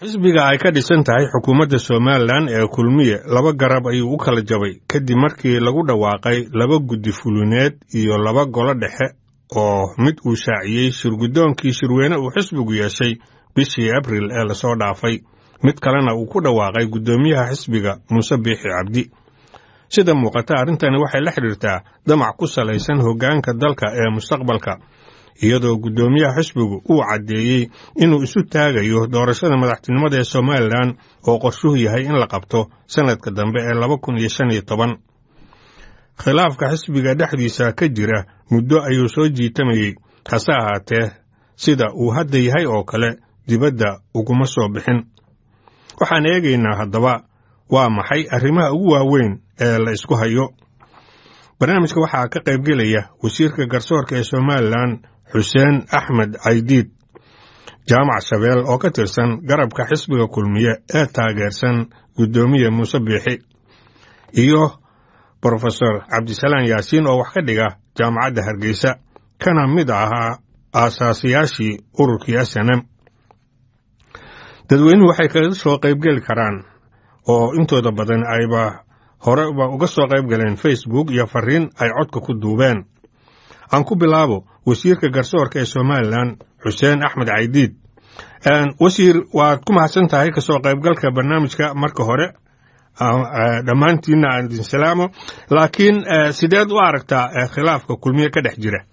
xisbiga ay ka dhisan tahay xukuumadda somalilan ee kulmiye laba garab ayuu u kala jabay kadib markii lagu dhawaaqay laba guddi fulineed iyo laba golo dhexe oo mid uu shaaciyey shirguddoonkii shirweyne uu xisbigu yeeshay bishii abril ee lasoo dhaafay mid kalena uu ku dhawaaqay guddoomiyaha xisbiga muuse biixi cabdi sida muuqata arrintani waxay la xidhiirtaa damac ku salaysan hoggaanka dalka ee mustaqbalka iyadoo guddoomiyaha xisbigu uu caddeeyey inuu isu taagayo doorashada madaxtinimada ee somalilan oo qorshuhu yahay in la qabto sannadka dambe ee laba kun iyo shan iyo toban khilaafka xisbiga dhexdiisa ka jira muddo ayuu soo jiitamayey hase ahaatee sida uu hadda yahay oo kale dibadda uguma soo bixin waxaan eegaynaa haddaba waa maxay arrimaha ugu waaweyn ee la isku hayo barnaamijka waxaa ka qaybgelaya wasiirka garsoorka ee somalilan xuseen axmed caydiid jaamac shabeel oo ka tirsan garabka xisbiga kulmiye ee taageersan guddoomiye muuse biixi iyo brofesor cabdisalaan yaasiin oo wax ka dhiga jaamacadda hargeysa kana mid ahaa aasaasiyaashii ururkii s n m dadweynuhu waxay kaga soo qaybgeli karaan oo intooda badan ayba horeba uga soo qayb galeen facebook iyo fariin ay codka ku duubeen aan ku bilaabo wasiirka garsoorka ee somalilan xuseen axmed caydiid wasiir waad ku mahadsan tahay kasoo qaybgalka barnaamijka marka hore dhammaantiinna aan idin salaamo laakiin sideed u aragtaa khilaafka kulmiye ka dhex jira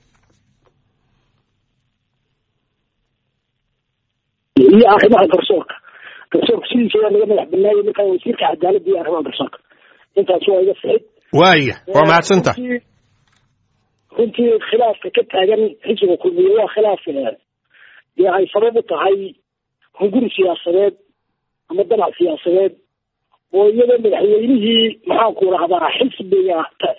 iyo arrimaha garsoorka garsoorka sidiisa waa naga madax banaayay markaa wasiirka cadaaladda iyo arrimaha garsoorka intaas waa iga sicid waaya waa mahadsanta runtii khilaafka ka taagan xisbiga kulmiye waa khilaaf dee ay sabab u tahay hunguri siyaasadeed ama danac siyaasadeed oo iyadoo madaxweynihii maxaanku rahdaa xisbiga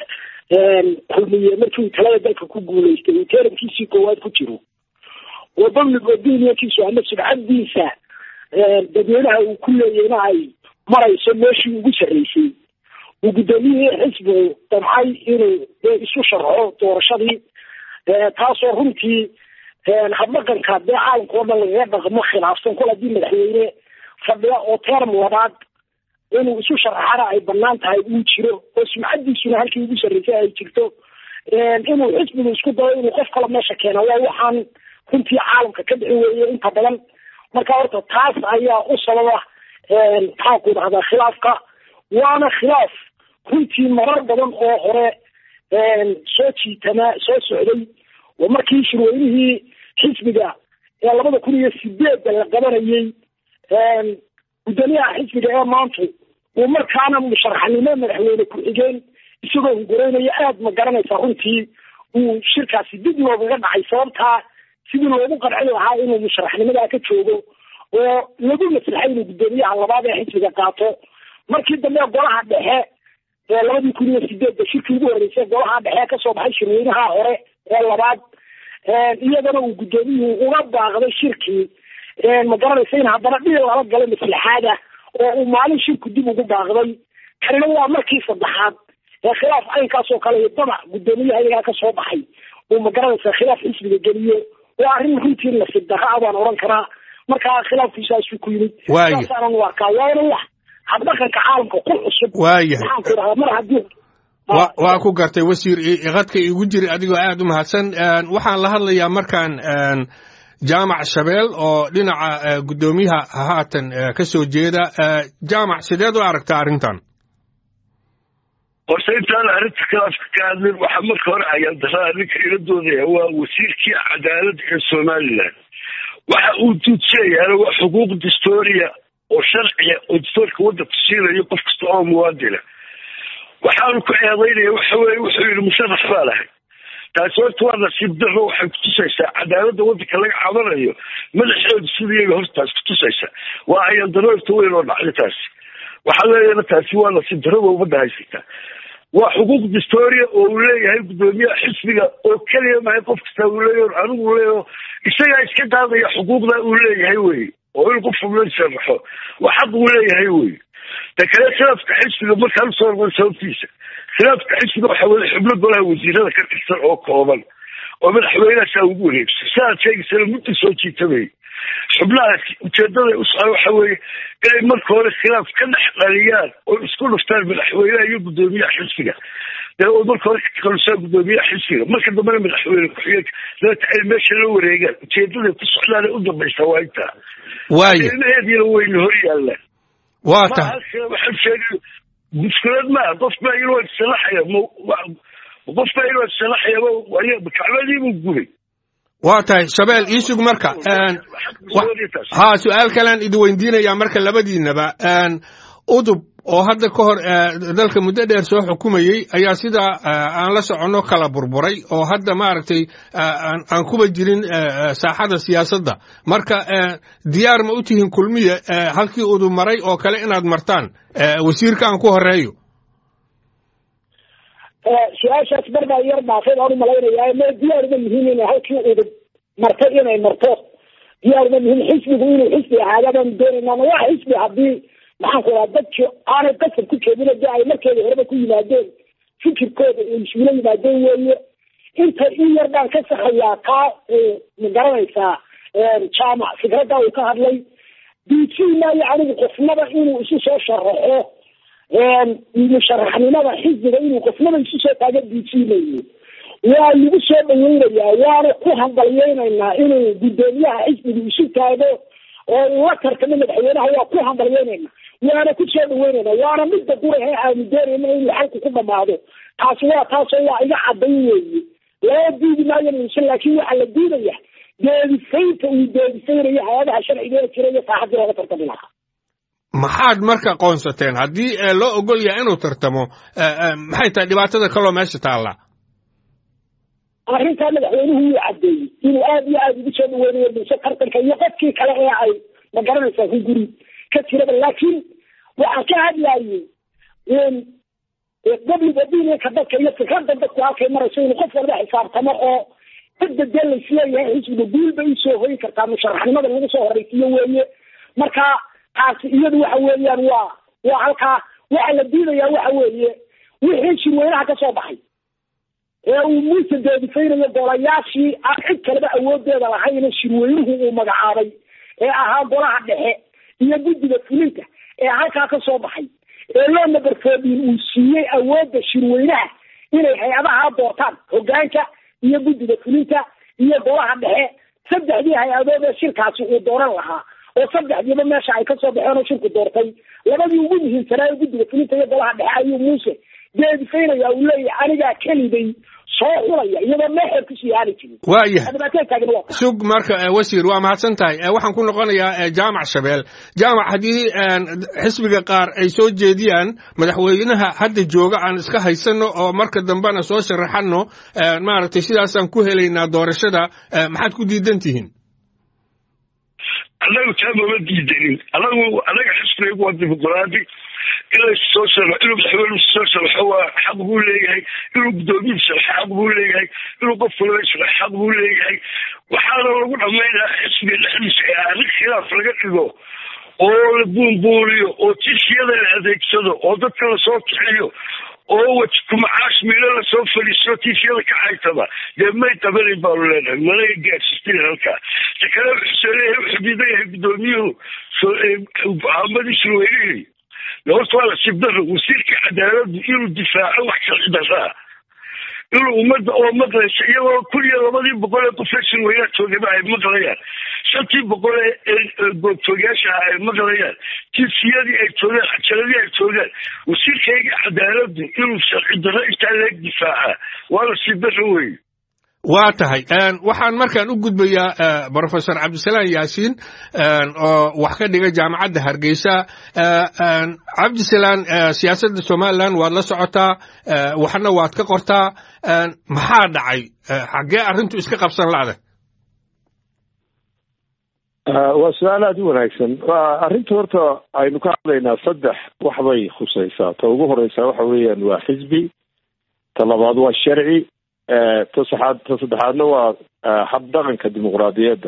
kulmiye markii talada dalka ku guulaystay uu terankiisii koowaad ku jiro oo public opinionkiisu ama sibcadiisa dadweynaha uu ku leeyayna ay marayso meeshii ugu sarreysay uu guddoomiyihii xisbigu damcay inuu isu sharxo doorashadii taasoo runtii habdhaqanka dee caalamka oo dhan lagaga dhaqmo khilaafsan kol haddii madaxweyne fadhiya oo term labaad inuu isu sharaxana ay banaan tahay uu jiro oo sumcadiisuna halkii ugu sarreysay ay jirto inuu xisbigu isku dayo inuu qof kale meesha keena waa waxaan runtii caalamka ka dhici weeye inta badan marka horta taas ayaa u sababa maxaanku dhahdaa khilaafka waana khilaaf runtii marar badan oo hore soo jiitama soo socday oo markii shirweynihii xisbiga ee labada kun iyo sideedda la qabanayey guddoomiyaha xisbiga ee maanta uu markaana musharaxnimo madaxweyne ku-xigeen isagoo hunguraynaya aada ma garanaysa runtii uu shirkaasi dib loogaga dhacay sababtaa sidii loogu qarci lahaa inuu musharaxnimadaa ka joogo oo lagu maslaxay inuu guddoomiyaha labaad ee xisbiga qaato markii dambe golaha dhexe ee labadii kun iyo sideedda shirkii ugu horreysay golaha dhexe kasoo baxay shirweynaha hore ee labaad iyadana uu guddoomiyuhu uga baaqday shirkii ma garanaysa in haddana dhil lala galo maslaxaada oo uu maalin shirku dib ugu baaqday kanina waa markii saddexaad ee khilaaf caynkaas oo kale iyo damac guddoomiyaha iyagaa kasoo baxay uu ma garanaysa khilaaf xisbiga geliyo waa arrin runtii nasiib darra baan odhan karaa markaa khilaafkiisaasuu ku yimid saasaanan u arkaa waana wax habdhaqanka caalamka ku cusub waayahay maxaanku dhahaa mar haddii waa ku gartay wasiir qadka igu jiri adigoo aad u mahadsan waxaan la hadlayaa markaan jaamac shabeel oo dhinaca guddoomiyaha haatan ka soo jeeda jaamac sideed u aragtaa arrintan horta intaan arrinta khilaafka ka hadlin waxaa marka hore ayaan daraa ninka ila doodaya waa wasiirkii cadaaladda ee somalilan waxa uu duudseeyaana waa xuquuq distooriya oo sharciya oo distoorka waddanka siinayo qof kasta oo muwaadina waxaanu ku eedaynaya waxa weye wuxuu yidhi musharax baa lahay taasi horta waa nasiib daro waxay kutusaysaa cadaaladda waddanka laga cabanayo madaxeedu sida iyaga hortaas kutusaysa waa ayaan daroorta weyn oo dhacday taasi waxaa leeyana taasi waa nasiib darada ummadda haysata waa xuquuq distoria oo uu leeyahay guddoomiyaha xisbiga oo keliya mahay qof kasta uu leeyahy anigu leeyaho isagaa iska daadaya xuquuqda uu leeyahay wey oo in qof la sharaxo waa xaq uu leeyahay wey ta kale khilaafka xisbiga markaan usoo noqon sababtiisa khilaafka xisbiga waxaa weli xubno golaha wasiirada ka tirsan oo kooban oo madaxweynahasaa ugu wareegsa sidaad sheegaysana mudda soo jiitamay xubnahaasi ujeedaday u socda waxa weeye inay marka hore khilaaf ka dhex dhaliyaan oo isku dhuftaan madaxweynaha iyo guddoomiyaha xisbiga dee oo marka hore kalusaan guddoomiyaha xisbiga marka dambena madaxweyne ku-xigeenka dabeeta ay meesha la wareegaan ujeedaday ku socdaan u dambaysa waa intaa waaye ilmaheediina wayna hor yaallaan waa tahay waxaan sheegay mushkilad maaha qof baa inuu isalaxaya qof baa inuu isalaxaya kacbadiibuu gubay waa tahay shabeel ii sug marka ha su-aal kalean idi weydiinayaa marka labadiinaba udub oo hadda ka hor dalka muddo dheer soo xukumayey ayaa sidaa aan la soconno kala burburay oo hadda maaragtay aan kuba jirin saaxada siyaasadda marka diyaar ma u tihiin kulmiye halkii udub maray oo kale inaad martaan wasiirka aan ku horeeyo su-aashaas barbaa yar dhaafay baan umalaynayaa ma diyaar uma yihiin inay halkii udub martay inay marto diyaar uma yihiin xisbigu inuu xisbi ahaada baanu doonaynaa ma waa xisbi haddii maxaan ku raha dadki aanay qasab ku jeedin de ay markeeda horeba ku yimaadeen fikirkooda ay isula yimaadeen weeye inta in yar baan ka saxayaa kaa ma garanaysaa jaamac fikradda uu ka hadlay diijii maayo anigu qofnaba inuu isu soo sharaxo musharaxnimada xisbiga inuu qofnaba isu soo taaga diijiimayo waa lagu soo dhaweynayaa waana ku hambalyeynaynaa inuu guddoomiyaha xisbiga isu taago oo uu la tartamo madaxweynaha waa ku hambalyeynayna waana ku soo dhaweynayna waana midda gurahe aanu doonayna inuu xalku ku dhamaado taasi waa taasoo waa iga cadayn weeye loo diidi maayo mise laakiin waxaa la diidaya deedifaynta uu deedifaynayo hay-adaha sharciga ee jira iyo saaxadii looga tartami lahaa maxaad marka qoonsateen haddii loo ogol yahay inuu tartamo maxay tahay dhibaatada kaloo meesha taalla arrintaa madaxweynuhu wuu caddeeyey inuu aada iyo aada ugu soo dhaweynayo mise tartanka iyo qofkii kale ee ay ma garanaysaa ku guri ka jiraba laakiin waxaan ka hadlayey qabliga diinka dadka iyo fikradda dadku halkay marayso inuu qof walba xisaabtamo oo cidda dee laisleeyahay xisbiga guul bay usoo hoyi kartaa musharaxnimada lagu soo horeysiiyo weeye marka taasi iyadu waxa weeyaan waa waa halkaa waxa la diidayaa waxa weeye wixii shirweynaha ka soo baxay ee uu muuse deedifaynayo golayaashii aan cid kaleba awoodeeda lahayn shirweynuhu uu magacaabay ee ahaa golaha dhexe iyo guddiga fulinta ee halkaa ka soo baxay ee loo nabarfoodin uu siiyey awoodda shirweynaha inay hay-adaha doortaan hogaanka iyo guddiga fulinta iyo golaha dhexe saddexdii hay-adood ee shirkaasi uu dooran lahaa oo saddexdiiba meesha ay kasoo baxeen oo shirku doortay labadii ugu muhiimsanaa ee guddiga fulinta iyo golaha dhexe ayuu muuse deedifaynaya uu leeyahay anigaa keliday soo xulaya iyadoo meexeer kusii aani jirin waayahay sug marka wasiir waa mahadsan tahay waxaan ku noqonayaa jaamac shabeel jaamac haddii xisbiga qaar ay soo jeediyaan madaxweynaha hadda jooga aan iska haysano oo marka dambena soo sharaxano maaragtay sidaasaan ku helaynaa doorashada maxaad ku diidan tihiin annagu taa mama diidanin anagu anaga xisbiga waa dimuqraadi inay soo sharo inuu madaxweynuhu soo sharaxo waa xaq buu leeyahay inuu guddoomiyu sharaxo xaq buu leeyahay inuu qof walba sharaxo xaq buu leeyahay waxaana lagu dhammaynaa xisbiga dhexdiisa ee arrin khilaaf laga dhigo oo la buunbuuriyo oo tishiyada la adeegsado oo dadka lasoo kixiyo oo waj kumacaash miilo lasoo fadhiisto tishiyada ka xaytaba dee may qabanayn baanu leenahay mana gaadsiistin halkaa ta kale wuxuu leeyahay wuxuu diidan yahay guddoomiyuhu go'aamadii shirweynihii horta waa la sibdaro wasiirka cadaaladdu inuu difaaco wax sharci daraa inuu ummadda oo maqlaysa iyagoo kun iyo labadii boqol ee qofee shirweynaha joogaba ay maqlayaan shantii boqol ee goobtoogayaasha ah ay maqlayaan jinsiyadii ay joogaan cajaladii ay joogaan wasiirkayga cadaaladdu inuu sharci darro intaa leeg difaaca waa la sibdaro weye waa tahay waxaan markaan u gudbayaa brofesor cabdisalaan yaasiin oo wax ka dhiga jaamacadda hargeysa cabdisalaan siyaasadda somalilan waad la socotaa waxna waad ka qortaa maxaa dhacay xaggee arrintu iska qabsan la'da waa su-aal aada u wanaagsan arrinta horta aynu ka hadlaynaa saddex wax bay khusaysaa ta ugu horeysa waxa weeyaan waa xisbi ta labaad waa sharci ta saxaad ta saddexaadna waa habdhaqanka dimuqraadiyadda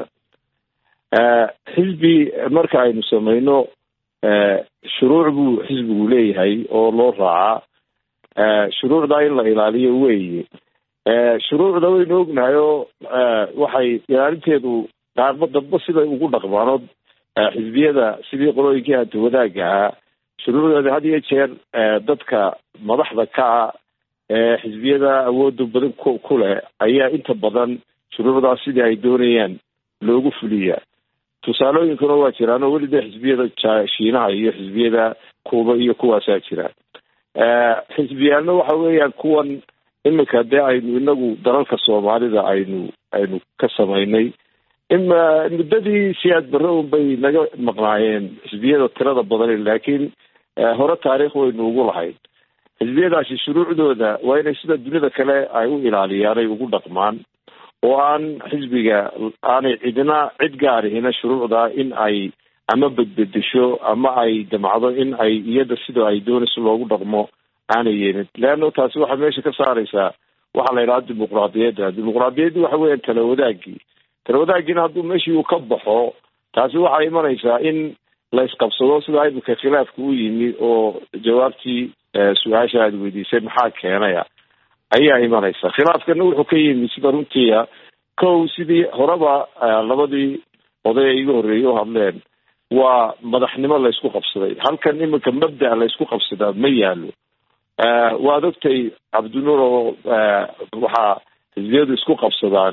xisbi marka aynu samayno shuruuc buu xisbigu leeyahay oo loo raacaa shuruucdaa in la ilaaliyo weeye shuruucda waynu ognahay oo waxay ilaalinteedu qaarba dadba siday ugu dhaqmaanood xisbiyada sidii qolooyinkii hanta wadaagga ahaa shuruucdooda had iyo jeer dadka madaxda ka ah ee xisbiyada awooda badan ku ku leh ayaa inta badan shuruucdaas sidii ay doonayaan loogu fuliyaa tusaalooyinkuna waa jiraan oo weli dee xisbiyada shiinaha iyo xisbiyada kuuba iyo kuwaasaa jiraan xisbiyaalna waxa weeyaan kuwan iminka dee aynu inagu dalalka soomaalida aynu aynu ka samaynay ima muddadii siyaad barre un bay naga maqnaayeen xisbiyada tirada badan laakiin hore taariikh waynu ugu lahayd xisbiyadaasi shuruucdooda waa inay sida dunida kale ay u ilaaliyaan ay ugu dhaqmaan oo aan xisbiga aanay cidina cid gaarihina shuruucda in ay ama bedbedesho ama ay damacdo in ay iyada sida ay doonayso loogu dhaqmo aanay yeelin leanno taasi waxay meesha ka saaraysaa waxaa la yidhaha dimuqraadiyadda dimuqraadiyaddi waxa weeyaan tala wadaagii tala wadaaggiina hadduu meeshii uu ka baxo taasi waxay imanaysaa in la isqabsado sida imika khilaafka u yimi oo jawaabtii su-aasha aada weydiisay maxaa keenaya ayaa imanaysa khilaafkana wuxuu ka yimi sida runtiia kow sidii horeba labadii oday ay iga horreeyey u hadleen waa madaxnimo laysku qabsaday halkan iminka mabda laysku qabsadaa ma yaalo waad ogtay cabdinuur oo waxaa xisbiyadu isku qabsadaan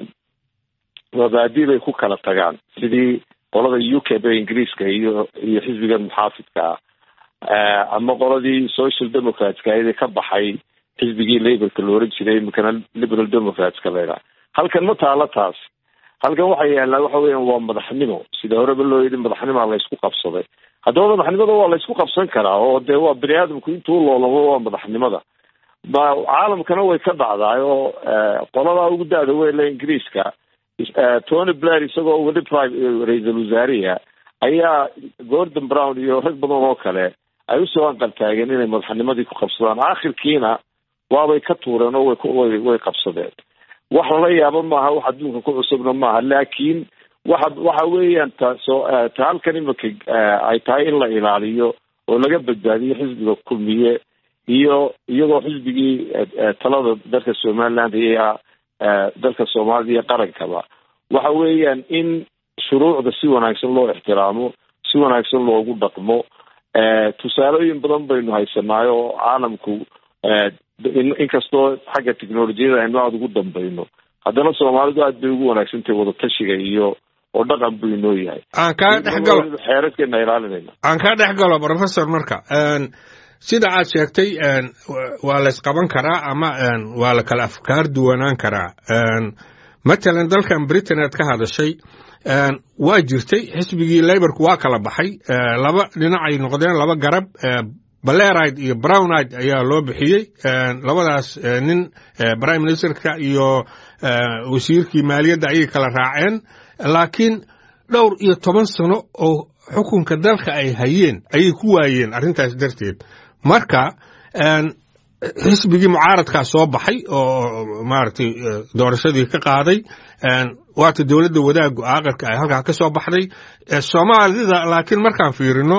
mabaadi bay ku kala tagaan sidii qolada u k b ingiriiska iyo iyo xisbigan muxaafidka ah ama qoladii social democratska ayada ka baxay xisbigii laborka la oran jiray iminkana liberal democratska laydhaha halkan ma taalo taas halkan waxa yaallaa waxa weeyaan waa madaxnimo sida horeba loo yidhi madaxnimaa laysku qabsaday haddaba madaxnimada waa laysku qabsan karaa oo dee waa bini aadamku intuu loolamo waa madaxnimada ma caalamkana way ka dhacdaay oo qoladaa ugu da-da weyle ingiriiska tony blair isagoo weli prime ra-iisal wasaariha ayaa gordon brown iyo rag badan oo kale ay usoo anqaltaageen inay madaxnimadii ku qabsadaan aakhirkiina waabay ka tuureen oo way way qabsadeen wax lala yaabo maaha wax adduunka ku cusubna maaha laakiin waxa waxa weeyaan taso ta halkan imika ay tahay in la ilaaliyo oo laga badbaadiyo xisbiga kulmiye iyo iyagoo xisbigii talada dalka somaliland iyo dalka soomaalida iyo qarankaba waxa weeyaan in shuruucda si wanaagsan loo ixtiraamo si wanaagsan loogu dhaqmo tusaalooyin badan baynu haysanaayo oo caalamku inkastoo xagga technolojiyada aynu aada ugu dambayno haddana soomaalidu aad bay ugu wanaagsantahay wadatashiga iyo oo dhaqan buu inoo yahay aan kaa dhex galo xeeradkeena ilaalinayna aan kaa dhex galo professor marka sida aad sheegtay waa la ysqaban karaa ama waa la kala afkaar duwanaan karaa matalan dalkan britain aad ka hadashay waa jirtay xisbigii laborku waa kala baxay laba dhinacay noqdeen laba garab baleride iyo brownide ayaa loo bixiyey labadaas nin prime ministerka iyo wasiirkii maaliyadda ayay kala raaceen laakiin dhowr iyo toban sano oo xukunka dalka ay hayeen ayay ku waayeen arrintaas darteed marka xisbigii mucaaradkaa soo baxay oo maaragtay doorashadii ka qaaday waata dowladda wadaaggu aqalka ay halkaa ka soo baxday soomaalida laakiin markaan fiirino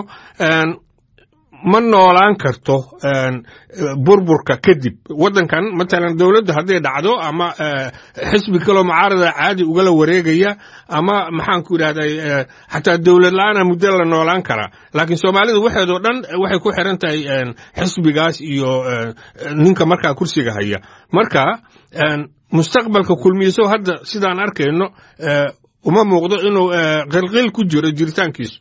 ma noolaan karto burburka kadib waddankan matalan dowladda hadday dhacdo ama xisbi kaloo mucaarada caadi ugala wareegaya ama maxaanku idhahday xataa dowlad la-aana muddo la noolaan karaa laakiin soomaalida waxeedoo dhan waxay ku xiran tahay xisbigaas iyo ninka markaa kursiga haya marka mustaqbalka kulmiyeso hadda sidaan arkayno uma muuqdo inuu qilqil ku jiro jiritaankiisu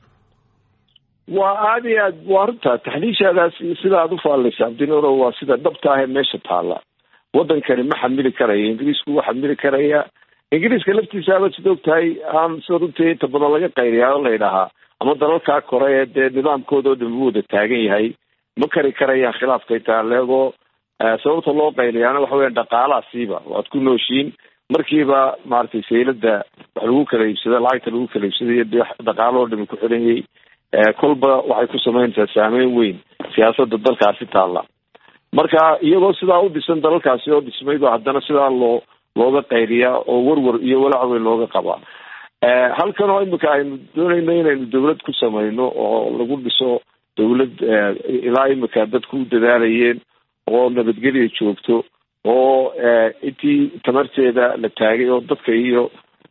waa aada iyo aad waa runta taxliishaadaas sida aad ufaallaysa abdinuro waa sida dhabta ahee meesha taalla waddankani ma xamili karaya ingiriisku waa xamili karaya ingiriiska laftiisaaba sid og tahay aan sida runtii inta badan laga qayriyaa o laydhahaa ama dalalkaa kore ee dee nidaamkooda oo dhan u wada taagan yahay ma kari karayaan khilaafkay taaleegoo sababta loo qayliyaana waxa weya dhaqaalaasiiba waad ku nooshiin markiiba maaragtay saylada wax lagu kala iibsada lacagta lagu kala iibsadayo dee dhaqaaloo dhami ku xidhanyay kolba waxay ku samaynaysaa saameyn weyn siyaasadda dalkaasi taalla marka iyagoo sidaa u dhisan dalalkaasi oo dhismayba haddana sidaa loo looga qayriyaa oo warwar iyo walaac weyn looga qabaa halkan oo imika aynu doonayno inaynu dawlad ku samayno oo lagu dhiso dawlad ilaa imika dadku u dadaalayeen oo nabadgelya joogto oo intii tamarteeda la taagay oo dadka iyo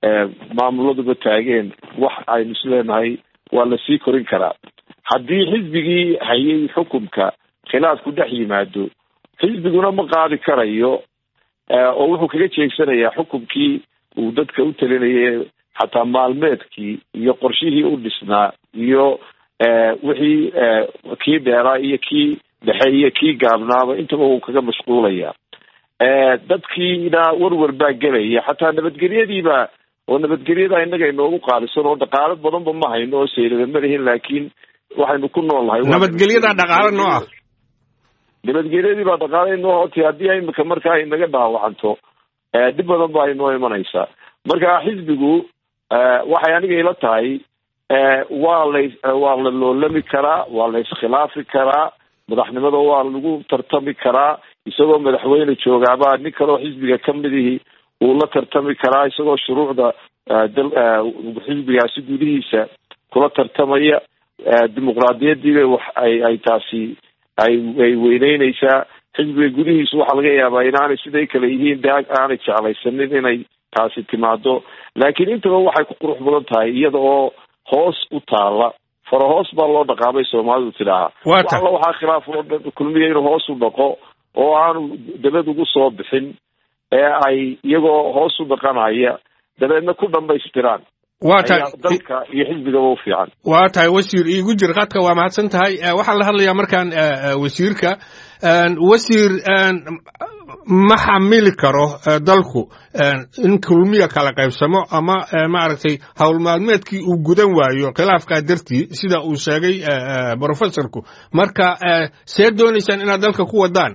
maamuladuba taageen wax aynu isleenahay waa lasii korin karaa haddii xisbigii hayay xukunka khilaafku dhex yimaado xisbiguna ma qaadi karayo oo wuxuu kaga jeegsanayaa xukunkii uu dadka u talinayay xataa maalmeedkii iyo qorshihii u dhisnaa iyo wixii kii dheeraa iyo kii dhexe iyo kii gaabnaaba intaba uu kaga mashquulaya dadkiina warwar baa gelaya xataa nabadgelyadiiba oo nabadgelyada innaga inoogu qaalisan oo dhaqaalo badanba ma hayno oo saylada ma lihin laakiin waxaynu ku nool nahay nabadgelyada dhaqaalo noo ah nabadgelyadii baa dhaqaalo inoo hoti haddii imika markaa inaga dhaawacanto dhib badan baa inoo imanaysaa marka xisbigu waxay aniga ila tahay waa la waa la loolami karaa waa la iskhilaafi karaa madaxnimada waa lagu tartami karaa isagoo madaxweyne joogaabaa nin kaleo xisbiga kamidihii uu la tartami karaa isagoo shuruucda xisbigaasi gudihiisa kula tartamaya dimuqraadiyadiiba wax ay ay taasi ay ay weyneyneysaa xisbiga gudihiisu waxaa laga yaabaa inaanay siday kale yihiin de aanay jeclaysanin inay taasi timaado laakiin intaba waxay ku qurux badan tahay iyada oo hoos u taala fara hoos baa loo dhaqaabay soomaalidu tidhaahaa alla waxaa khilaaf oo dhan kulmiya inuu hoos u dhaqo oo aanu dabad ugu soo bixin ee ay iyagoo hoos u dhaqanaya dabeedna ku dhamaystiraan waa tahay dalka iyo xisbigaba u fiican waa tahay wasiir iigu jir khadka waa mahadsan tahay waxaan la hadlayaa markaan wasiirka wasiir ma xamili karo dalku in kulmiya kala qaybsamo ama maaragtay howl maalmeedkii uu gudan waayo khilaafkaa dartii sida uu sheegay professorku marka see doonaysaan inaad dalka ku wadaan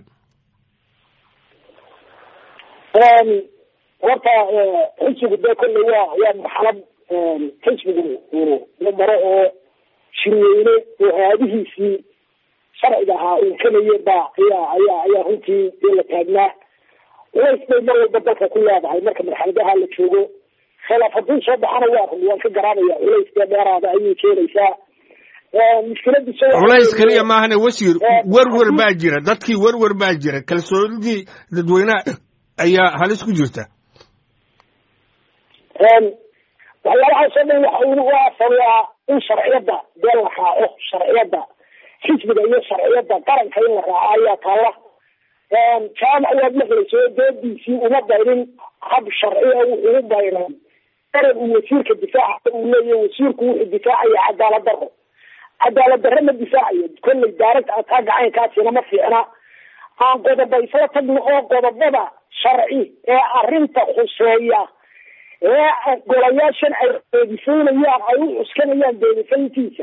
horta xisbigu dee kolley waa waa marxalad xisbigu uu la maro oo shirweyne oo aadihiisii sharciga ahaa uu kelaye baa ayaa ayaa ayaa runtii dee la taagnaa ways bay mar walba dalka ku leedahay marka marxaladaha la joogo khilaaf hadduu soo baxana waa run waan ka garaabaya culays dee dheeraada ayay keenaysaa culays keliya maahane wasiir werwer baa jira dadkii werwer baa jira kalsoonidii dadweynaha ayaa halis ku jirta waxyaalahaasoo dhan waxa waa sabaa in sharciyadda dee la raaco sharciyadda xisbiga iyo sharciyadda qaranka in la raaco ayaa taalla jaamac waad maqlayso doodiisii uma bayrin hab sharciya wuxuu u bayray qaran uu wasiirka difaaca uu leeyahy wasiirku wuxuu difaacaya cadaalad daro cadaalad darro ma difaacayo kolley daaragta ataa gacaynkaasina ma fiicna aan qodoba isla tagno oo qodobada sharci ee arrinta khuseeya ee golayaashan ay deedifaynayaan ay u cuskanayaan deedifayntiisa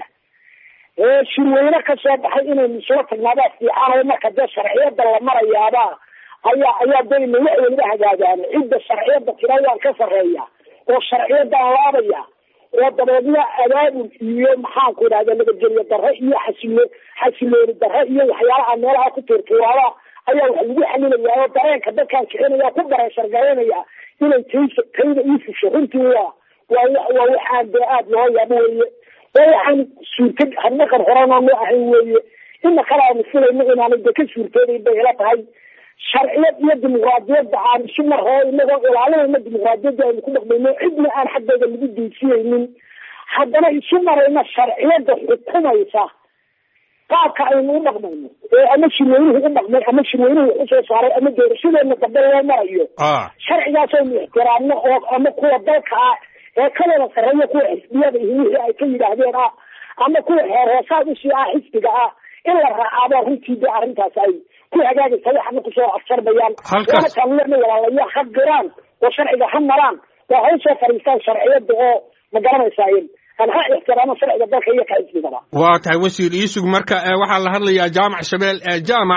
ee shirweyne ka soo baxay inaynu isla tagnaabaa fiican marka dee sharciyada la marayaaba ayaa ayaa dayna wax weliba hagaagaan cidda sharciyada tira waan ka sarreeya oo sharciyadan laabaya oo dabeedna abaabul iyo maxaanku idhahda nabadgelyo darre iyo xasilo xasilooni darre iyo waxyaalaha meelaha ku tuurtuuraada ayaa wax lagu xalilayaa oo dareenka dadkaan kicinaya ku bareeshargaraynaya inay taysa tayda ii fusho runtii waa waa waa waxaan dee aada loo yaabo weeye waa waxaan suurta hadnaqan horena noo ahayn weeye ina kale aanu filayno inaanay de ka suurtoodayn bay ila tahay sharciyad iyo dimuqraadiyadda aan isu mar hore inagoo ilaalinayna dimuqraadiyadda aynu ku dhaqmayno cidna aan xaggeeda lagu deysiyeynin haddana isu marayna sharciyadda xukumaysa qaabka aynu u dhaqmayno ee ama shirweynuhu u dhaqmay ama shirweynuhu usoo saaray ama doorashadeena dambe loo marayo sharcigaas aynu ixtiraamno oo ama kuwa dalka ah ee ka wada sarreeya kuwa xisbiyada iyo wixii ay ka yidhaahdeen ah ama kuwa heer hoosaad usii ah xisbiga ah in la raacaaba runtii de arrintaas ay ku hagaagaysa waxana kusoo afjarbayaan waataanlena walaalayaa ha giraan oo sharciga ha maraan waa ha usoo fariistaan sharciyada oo ma garanaysaa aan ha ixtiraamo sharciga dalka iyo ka xisbigaba waa tahay wasiir iisug marka waxaa la hadlayaa jaamac shabeel jaamac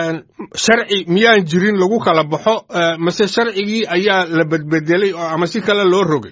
sharci miyaan jirin lagu kala baxo mase sharcigii ayaa la bedbedelay oo ama si kale loo rogay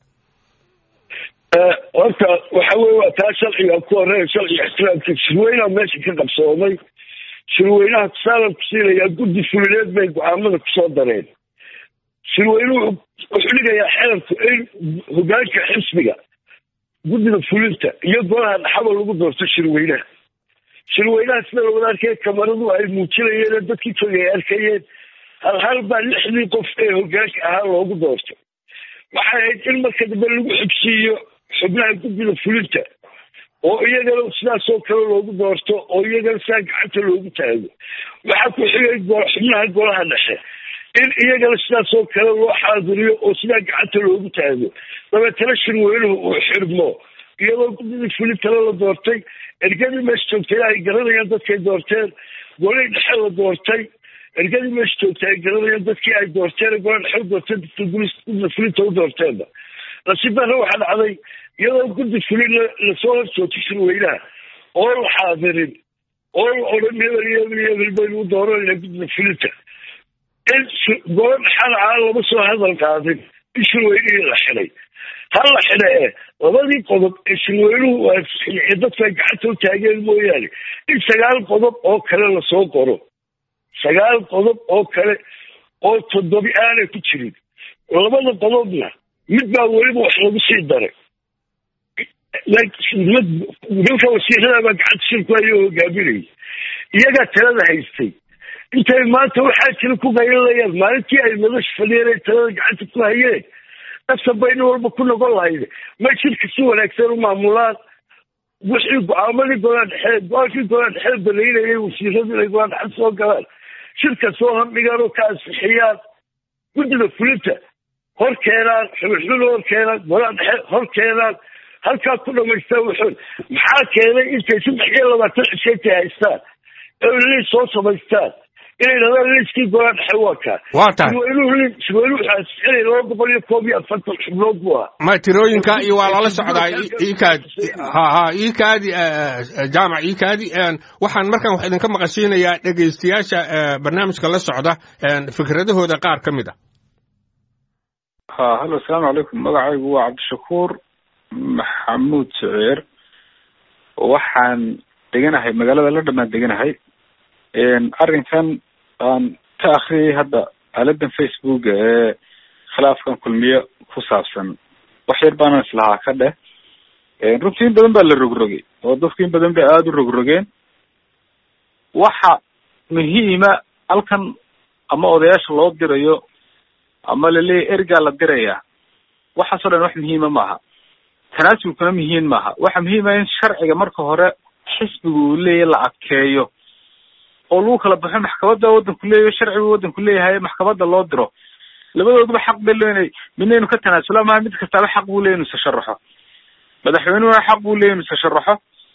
horta waxa weye waa taa sharciga ku horeeya sharciga ixtiraamka shirweynaha meesha ka qabsoomay shirweynaha tusaalan ku siinayaa guddi fulineed bay go-aamada kusoo dareen shirweynuhu wuxuu dhigayaa xeerku in hogaanka xisbiga guddida fulinta iyo golaha dhaxaba lagu doorto shirweynaha shirweynaha sida lawada arkay kamaradu ay muujinayeen dadkii fogay arkayeen hal hal baa lixdii qof ee hogaanka ahaa loogu doortay waxay ahayd in marka dambe lagu xogsiiyo xubnaha guddida fulinta oo iyagana sidaasoo kale loogu doorto oo iyagana sidaa gacanta loogu taago waxaa ku xigay xubnaha golaha dhexe in iyagana sidaasoo kale loo xaadiriyo oo sidaa gacanta loogu taago dabeetana shirweynuhu uu xirmo iyadoo guddidii fulintale la doortay ergadii meesha joogtay ay garanayaan dadkay doorteen golihii dhexe la doortay ergadii meesha joogtay ay garanayaan dadkii ay doorteen golaha dhexe u doorteen dadka guddida fulinta u doorteenba nasiib darre waxaa dhacday iyadoo guddi fulin lasoo horjoogtay shirweynaha oo la xaadirin oo la odhan hebel iyo hebel iyo hebel baynu u dooranayna guddida fulinta in golo dhexana aan lama soo hadal qaadin in shirweynihii la xidhay ha la xidha e labadii qodob ee shirweynuhu ee dadku ay gacanta u taageen mooyaane in sagaal qodob oo kale lasoo qoro sagaal qodob oo kale oo toddobi aanay ku jirin labada qodobna mid baa weliba wax lagu sii daray nimanka wasiirada baa gacanta shirku ayo hogaaminayay iyagaa talada haystay intay maanta waxaa jira ku qaylinayaan maalintii ay madasha fadhiyeen ay talada gacanta ku hayeen dadka bayni walba ku noqon lahayde ma shirka si wanaagsan u maamulaan wixii go-aamadii golaa dhexe go-aankii golaa dhexe banaynayay wasiiradu inay golaa dhexe soo galaan shirka soo hordhigaan oo ka ansixiyaan guddida fulinta hor keenaan xubinxubin hor keenaan golaa dhexe hor keenaan halkaa ku dhamaystaan wuxuun maxaa keenay intay saddex iyo labaatan cisheentay haystaan oo liis soo samaystaan inay dhahdaan liiskii golaa dhexe waa kaa waa tahay shirweynuhu shirweynuhu waxaa ansixinay laba boqol iyo koob iyo afartan xubnood buu ahaa ma tirooyinka iyo waa lala socdaa iikaadi ha ha iikaadi jaamac iikaadi waxaan markan wax idinka maqashiinayaa dhegaystayaasha barnaamijka la socda fikradahooda qaar ka mid a ha hallo asalaamu calaykum magacaygu waa cabdishakuur maxamuud saceer waxaan deganahay magaalada la dhamaan deganahay arrinkan aan ka akriyay hadda aaladan facebook ee khilaafkan kulmiye ku saabsan wax yar baanan islahaa ka dheh runtii in badan baa la rogrogay oo dadku in badan bay aada u rogrogeen waxa muhiima halkan ama odayaasha loo dirayo ama laleeyahy ergaa la dirayaa waxaasoo dhan wax muhiima maaha tanaasulkuna muhiim maaha waxa muhiima in sharciga marka hore xisbiga uu leeyahy la adkeeyo oo lagu kala baxo maxkamadda waddanku leeyahy sharcigu waddanku leeyahay maxkamadda loo diro labadooduba xaq bay leeynay midna inu ka tanaasula maha mid kastaaba xaq buu leey inu isasharaxo madaxweynuhuna xaq buu leey inu isasharaxo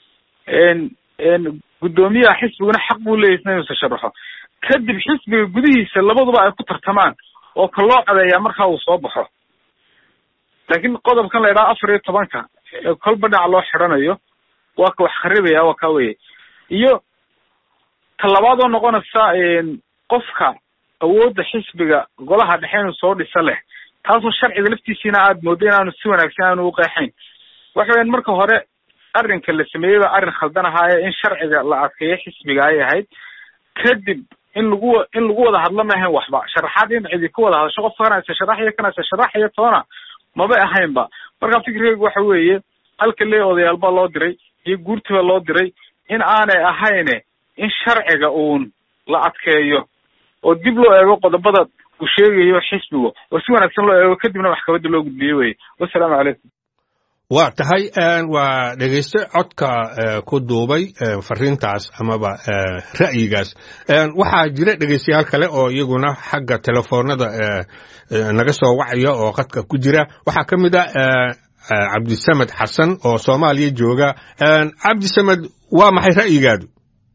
guddoomiyaha xisbiguna xaq buu leeyahy isna inu isasharaxo kadib xisbiga gudihiisa labaduba ay ku tartamaan oo ka loo codeeyaa markaa uu soo baxo laakiin qodobkan la idhaha afar iyo tobanka ee kolba dhinac loo xidhanayo waa ka wax kharibaya waa kaa weye iyo talabaad oo noqonaysa qofka awoodda xisbiga golaha dhexe inuu soo dhisa leh taasoo sharciga laftiisiina aada moodo inaanu si wanaagsan aanu uqeexayn waxa weyan marka hore arrinka la sameeyey baa arrin khaldan ahaaye in sharciga la adkeeyo xisbiga ay ahayd kadib in lagu in lagu wada hadlo ma ahayn waxba sharaxaad in cidi ku wada hadasho qofka kana isa sharaxaya kana isa sharaxaya toona mabay ahaynba marka fikrigeygu waxa weeye halka lee odayaal baa loo diray iyo guurtiba loo diray in aanay ahayne in sharciga uun la adkeeyo oo dib loo eego qodobada uu sheegayo xisbigu oo si wanaagsan loo eego kadibna maxkamadda loo gudbiyo weye wassalaamu calaykum waa tahay waa dhegeyste codka ku duubay fariintaas amaba ra'yigaas waxaa jira dhegeystayaal kale oo iyaguna xagga telefoonada naga soo wacaya oo khadka ku jira waxaa ka mid a cabdisamed xasan oo soomaaliya jooga cabdisamed waa maxay ra'yigaadu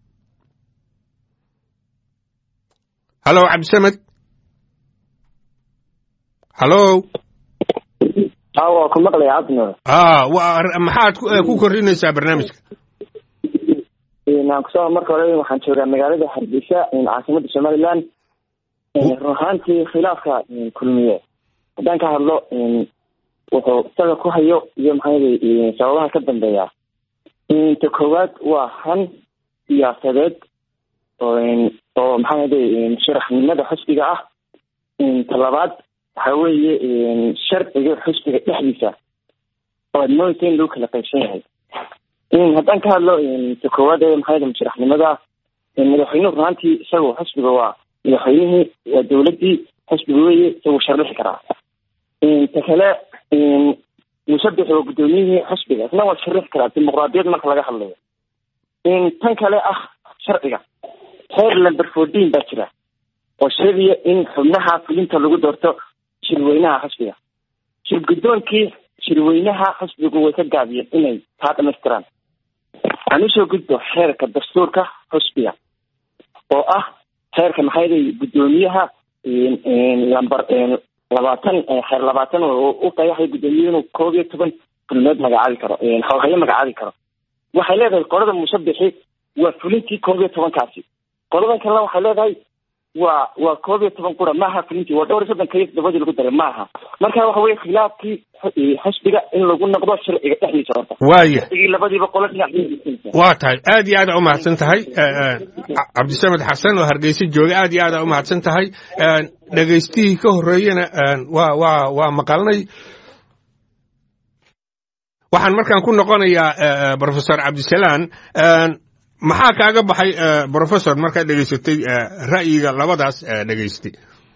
hallo cabdisamed hallo waa ku maqlaya cabdinur a maxaad ku kordhinaysaa barnaamijka aan kusoo marka hore waxaan joogaa magaalada hargeysa caasimada somaliland run ahaantii khilaafka kulmiye haddaan ka hadlo wuxuu isaga ku hayo iyo maxaa sababaha ka dambeeya ta koowaad waa han siyaasadeed oo maxaa sharaxnimada xusbiga ah ta labaad waxa weeye sharciga xusbiga dhexdiisa oo aad moodaysa in lagu kala qaybsan yahay haddaan ka hadlo ta koowaad ee maxaa musharaxnimada madaxweynuhu runaantii isagu xusbiga waa madaxweynihii waa dowladdii xusbiga weeye isagu shardhixi karaa ta kale musabix oo guddoomiyihii xusbiga isna waa sharix karaa dimuqraadiyad marka laga hadlayo tan kale ah sharciga heer lamber fourteen baa jira oo sheegaya in xubnaha fulinta lagu doorto shirweynaha xusbiga shir guddoonkii shirweynaha xusbigu way ka gaabiyeen inay taa dhamaystiraan aan usoo gudbo xeerka dastuurka xusbiga oo ah xeerka maxayday guddoomiyaha lamber labaatan xeer labaatan oo u qayaxay guddoomiye inuu koob iyo toban kulmeed magacaabi karo hawhayo magacaabi karo waxay leedahay qolada musabixi waa fulintii koob iyo tobankaasi qoladan kalena waxay leedahay waa waa koob iyo toban qura maaha fulintii waa dhowr iyo soddon kaiyo toddobadii lagu daray maaha marka waxa weye khilaafkii xusbiga in lagu noqdo sharciga dhexdiisa horta waaya sharcigii labadiiba qolo dhinac waa tahay aad iyo aad aa umahadsan tahay cabdisamed xasan oo hargeysa jooga aad iyo aad aa umahadsan tahay dhegaystihii ka horreeyena waa waa waa maqalnay waxaan markaan ku noqonayaa professor cabdisalaan maxaa kaaga baxay professor markaad dhegaysatay ra'yiga labadaas dhegaystay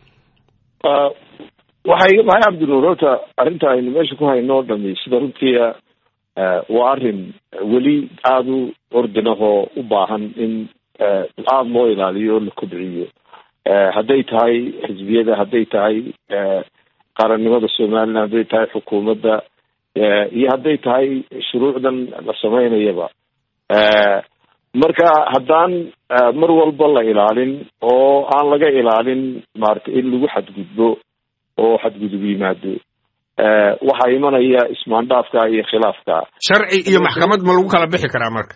waxaa iga baxay cabdinuur horta arrinta aynu meesha ku hayno o dhami sida runtii waa arrin weli aada u ordinahoo u baahan in aada loo ilaaliyo oo la kobciyo hadday tahay xisbiyada hadday tahay qarannimada somaliland hadday tahay xukuumadda iyo hadday tahay shuruucdan la samaynayaba marka haddaan mar walba la ilaalin oo aan laga ilaalin maaragtay in lagu xadgudbo oo xadgudub yimaado waxaa imanaya ismaandhaafka iyo khilaafka sharci iyo maxkamad ma lagu kala bixi karaa marka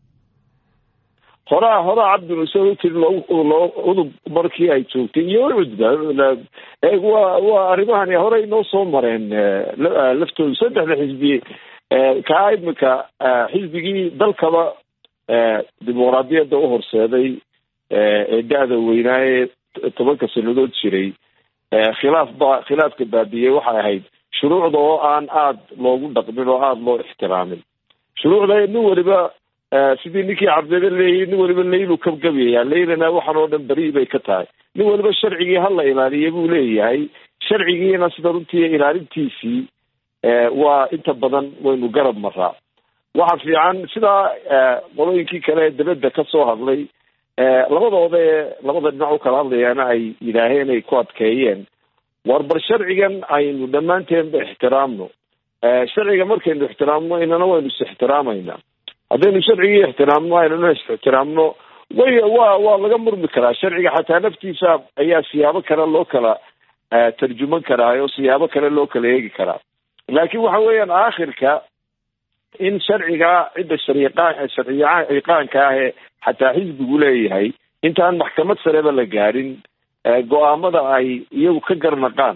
horaa horaa cabdinuse utiri loo udub markii ay joogtay iyo cudba waa waa arrimahani horey noo soo mareen laftooda saddexda xisbi kaa imika xisbigii dalkaba dimuqraadiyadda u horseeday ee da-da weynaa ee tobanka sanadood jiray khilaaf ba khilaafka baabiyey waxay ahayd shuruucda oo aan aada loogu dhaqmin oo aada loo ixtiraamin shuruucda nin waliba sidii ninkii cabdile leeyay nin waliba laylu kabgabyaya laylana waxaan oo dhan beri bay ka tahay nin waliba sharcigii hala ilaaliya buu leeyahay sharcigiina sida runtii ilaalintiisii waa inta badan waynu garab maraa waxa fiican sidaa qolooyinkii kale ee dabadda ka soo hadlay labadooda ee labada dhinac u kala hadlayaana ay yidhaaheen ay ku adkeeyeen war bal sharcigan aynu dhammaanteenba ixtiraamno sharciga markaynu ixtiraamno inana waynu is ixtiraamayna haddaynu sharcigii ixtiraamno aynana is ixtiraamno way wa waa laga murmi karaa sharciga xataa naftiisa ayaa siyaabo kale loo kala tarjuman karaa oo siyaabo kale loo kala eegi karaa laakiin waxa weeyaan aakhirka in sharciga cidda shariiqaan sharciya iqaanka ah ee xataa xisbigu leeyahay intaan maxkamad sareba la gaadhin go-aamada ay iyagu ka garnaqaan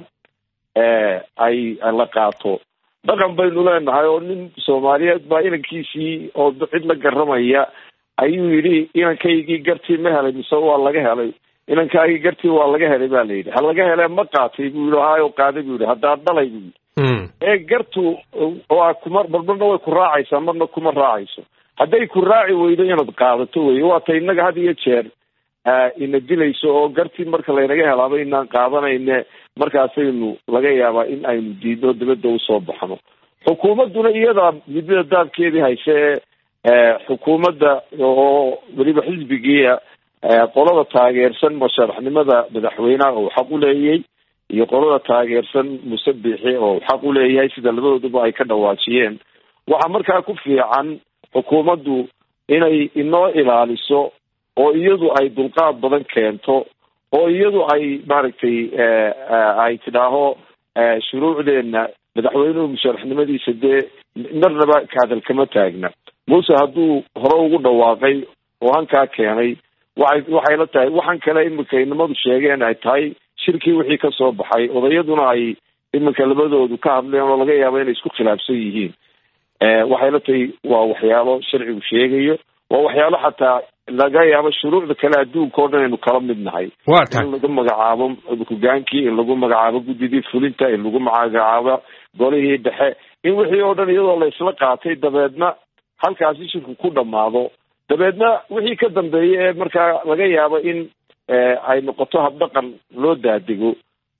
ay la qaato dhaqan baynu leenahay oo nin soomaaliyeed baa inankiisii oo cid la garamaya ayuu yidhi inankaygii gartii ma helay mise waa laga helay inankaagii gartii waa laga helay ba la yidhi ha laga hele ma qaatay buu yihi hayo qaaday buu yihi haddaad dhalay buu yidhi ee gartu waa kuma marmarna way ku raacaysaa marna kuma raacayso hadday ku raaci weydo inaad qaadato wey waata innaga had iyo jeer ina dilayso oo gartii marka laynaga helaaba inaan qaadanayne markaasaynu laga yaabaa in aynu diidno dabadda usoo baxno xukuumadduna iyadaa midada daabkeedii hayse ee xukuumadda oo weliba xisbigiia qolada taageersan musharaxnimada madaxweynaha uu xaq u leeyay iyo qolada taageersan musabixi oo xaq u leeyahay sida labadooduba ay ka dhawaajiyeen waxaa markaa ku fiican xukuumaddu inay inoo ilaaliso oo iyadu ay dulqaad badan keento oo iyadu ay maaragtay ay tidhaaho shuruucdeenna madaxweynuhu musharaxnimadiisa dee marnaba kahadal kama taagna muuse hadduu hore ugu dhawaaqay oo hankaa keenay waxay waxay la tahay waxaan kale iminka inamadu sheegeen ay tahay shirkii wixii ka soo baxay odayaduna ay iminka labadoodu ka hadleen oo laga yaabo inay isku khilaafsan yihiin waxay la tahay waa waxyaalo sharcigu sheegayo waa waxyaalo xataa laga yaabo shuruucda kale adduunka o dhan aynu kala mid nahay waa tahay in lagu magacaabo hogaankii in lagu magacaabo guddidii fulinta in lagu magacaabo golihii dhexe in wixii oo dhan iyadoo la isla qaatay dabeedna halkaasi shirku ku dhamaado dabeedna wixii ka dambeeya ee markaa laga yaabo in ay noqoto habdhaqan loo daadego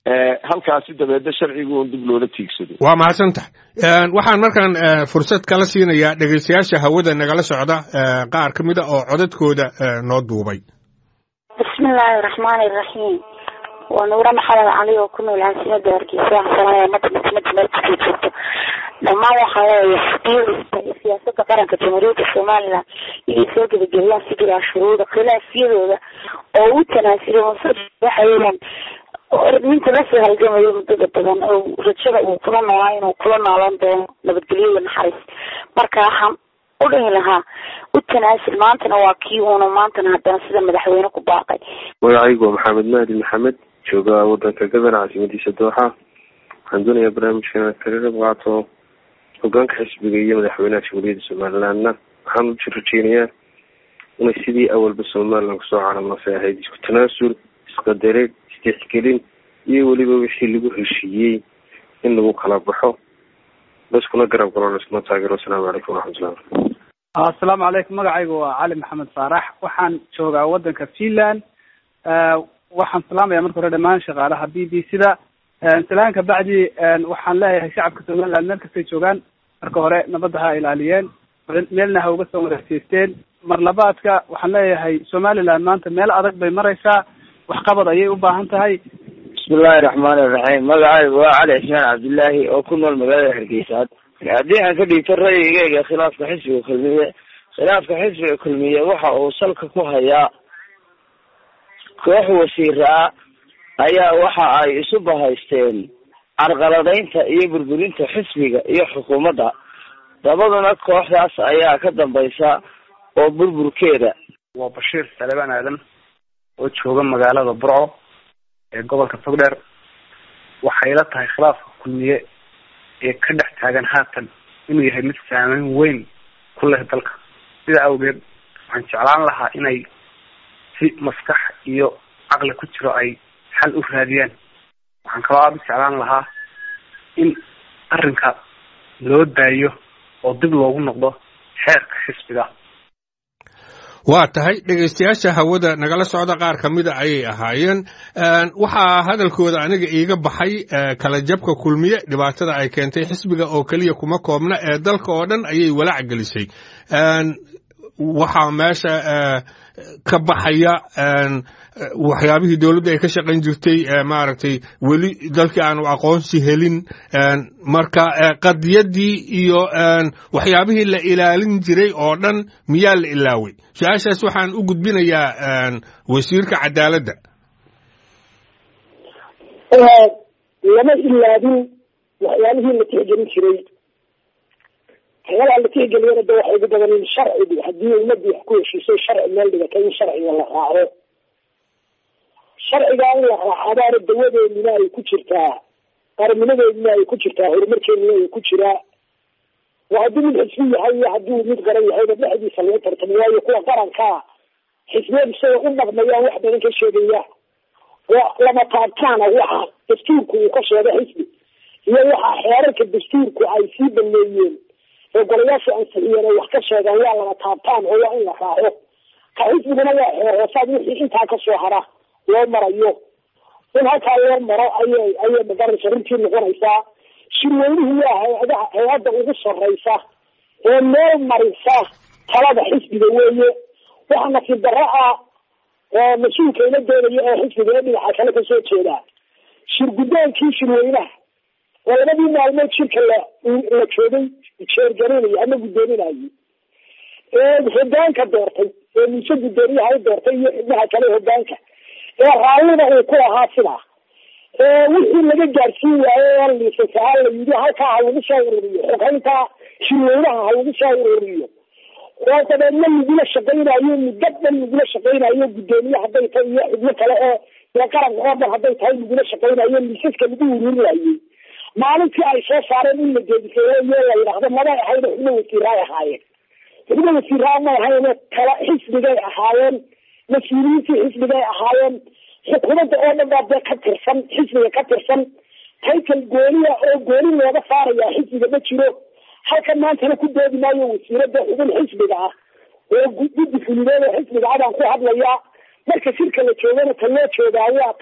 halkaasi dabeedna sharcigu un dib loola tiigsado waa mahadsan tahay waxaan markaan fursad kala siinayaa dhegeystayaasha hawada nagala socda qaar ka mid a oo codadkooda noo duubay bismillaahi raxmaani raxiim waa nuure maxamed cali oo ku nool caasimada hargeysa waxaan mada midnimada meel kasoo joogto dhammaan waxaa leeyahay siyaasada qaranka jamhuuriyadda somalilan inay soo gebagelyaan si jiraa shuruuda khilaafyadooda oo u tanaasula waxa weeyaan ninka lasoo halgamayo muddada badan oo rajada uu kula noolaa inuu kula noolan doono nabadgelyo iyo naxariis marka waxaan u dhihi lahaa u tanaasul maantana waa kii uuna maantana haddana sida madaxweyne ku baaqay magacaygu waa maxamed mahdi maxamed jooga wadanka gadan caasimadiisa dooxa waxaan doonayaa barnaamijkan inaad kaga qayb qaato hogaanka xisbiga iyo madaxweynaha jamhuuriyadda somalilandna waxaan u rajeynayaa inay sidii awalba somaliland kusoo calamasay ahayd isku tanaasul isqadareed isdexgelin iyo weliba wixii lagu heshiiyey in lagu kala baxo laskuna garab galo laskuna taageero asalaamu calaykum waraxmatullah asalaamu calaykum magacaygu waa cali maxamed faarax waxaan joogaa wadanka finland waxaan salaamaya marka hore dhamaan shaqaalaha b b c da salaanka bacdi waxaan leeyahay shacabka somaliland meel kastay joogaan marka hore nabadda ha ilaaliyeen meelna ha uga soo wareegseysteen mar labaadka waxaan leeyahay somaliland maanta meel adag bay maraysaa waxqabad ayay u baahan tahay bismillahi raxmaani iraxiim magacaygu waa cali cismaan cabdillaahi oo ku nool magaalada hargeysa haddii aan ka dhiibto ra'yigeyga khilaafka xisbiga kulmiye khilaafka xisbiga kulmiye waxa uu salka ku hayaa koox wasiiraa ayaa waxa ay isu bahaysteen carqaladaynta iyo burburinta xisbiga iyo xukuumadda dabaduna kooxdaas ayaa ka dambaysa oo burburkeeda waa bashiir salebaan aadan oo jooga magaalada burco ee gobolka togdheer waxay la tahay khilaafka kulmiye ee ka dhex taagan haatan inuu yahay mid saameyn weyn ku leh dalka sida awgeed waxaan jeclaan lahaa inay si maskax iyo caqli ku jiro ay xal u raadiyaan waxaan kaloo aada u jeclaan lahaa in arrinka loo daayo oo dib loogu noqdo xeerka xisbiga waa tahay dhegaystayaasha hawada nagala socda qaar ka mida ayay ahaayeen waxaa hadalkooda aniga iiga baxay kala jabka kulmiye dhibaatada ay keentay xisbiga oo keliya kuma koobna ee dalka oo dhan ayay walaac gelisay waxaa meesha ka baxaya waxyaabihii dowladda ay ka shaqayn jirtay maaragtay weli dalkii aanu aqoonsi helin marka qadiyaddii iyo waxyaabihii la ilaalin jiray oo dhan miyaa la ilaaway su-aashaas waxaan u gudbinayaa wasiirka cadaaladda lama ilaabin waxyaabihii la tixgelin jiray waxyaabaha la tixgeliyana de waxay ugu badan in sharcigu haddii ummadii wax ku heshiisay sharci meel dhigata in sharciga la raaco sharcigaa in la raacabaana dawadeeduna ay ku jirtaa qarnimadeeduna ay ku jirtaa horumarkeeduna ay ku jiraa waa haddii mid xisbi yahay iyo haddii mid qaran yahayba dhexdiisa laga tartamo waayo kuwa qarankaa xisbiyadu siday u dhaqmayaan wax badan ka sheegaya oo lama taabtaana waxa dastuurku uu ka sheega xisbi iyo waxa xeerarka dastuurku ay sii baneeyeen oo golayaasha ansixiyeen ay wax ka sheegaan waa lama taabtaan oo waa in la raaco ka xisbiguna waa xeer hoosaad wixii intaa kasoo hara loo marayo in halkaa loo maro ayay ayay magaraysa runtii noqonaysaa shirweynuhu waa hay-adaha hay-adda ugu sarreysa ee meel marisa talada xisbiga weeye waxa nasiib darro ah oo mas-uulka ila doonaya oo xisbiga ee dhinaca kale kasoo jeeda shirgudoonkii shirweynaha oo labadii maalmood shirka la la joogay jeergarinaya ama guddoominayay ee hogaanka doortay ee muuse guddoomiyaha u doortay iyo xubnaha kale hogaanka ee raallida uu ku ahaa sidaa ee wixii laga gaarsiin waayo oo liisasaa la yidhi halkaa ha lagu soo ururiyo xogaynta shirweynaha ha lagu soo ururiyo oo dabeedna lagula shaqaynayo muddo dhan lagula shaqaynayo guddoomiye hadday tahay iyo xubno kale oo dee qaranka oo dhan hadday tahay lagula shaqaynayo liisaska lagu ururinayay maalintii ay soo saareen in la geediseeyo iyo la yidhaahdo mabay ahayn xubno wasiiraay ahaayeen xubno wasiiraa ma ahayn kala xisbigay ahaayeen mas-uuliyiintii xisbigay ahaayeen xukuumadda oo dhan baa dee ka tirsan xisbiga ka tirsan taytal gooniya oo gooni looga saarayaa xisbiga ma jiro halkan maantana ku doodi maayo wasiirada xubin xisbiga ah oo guddi fulideed oo xisbiga abaan ku hadlayaa marka shirka la joogana ta loo joogaa waa taa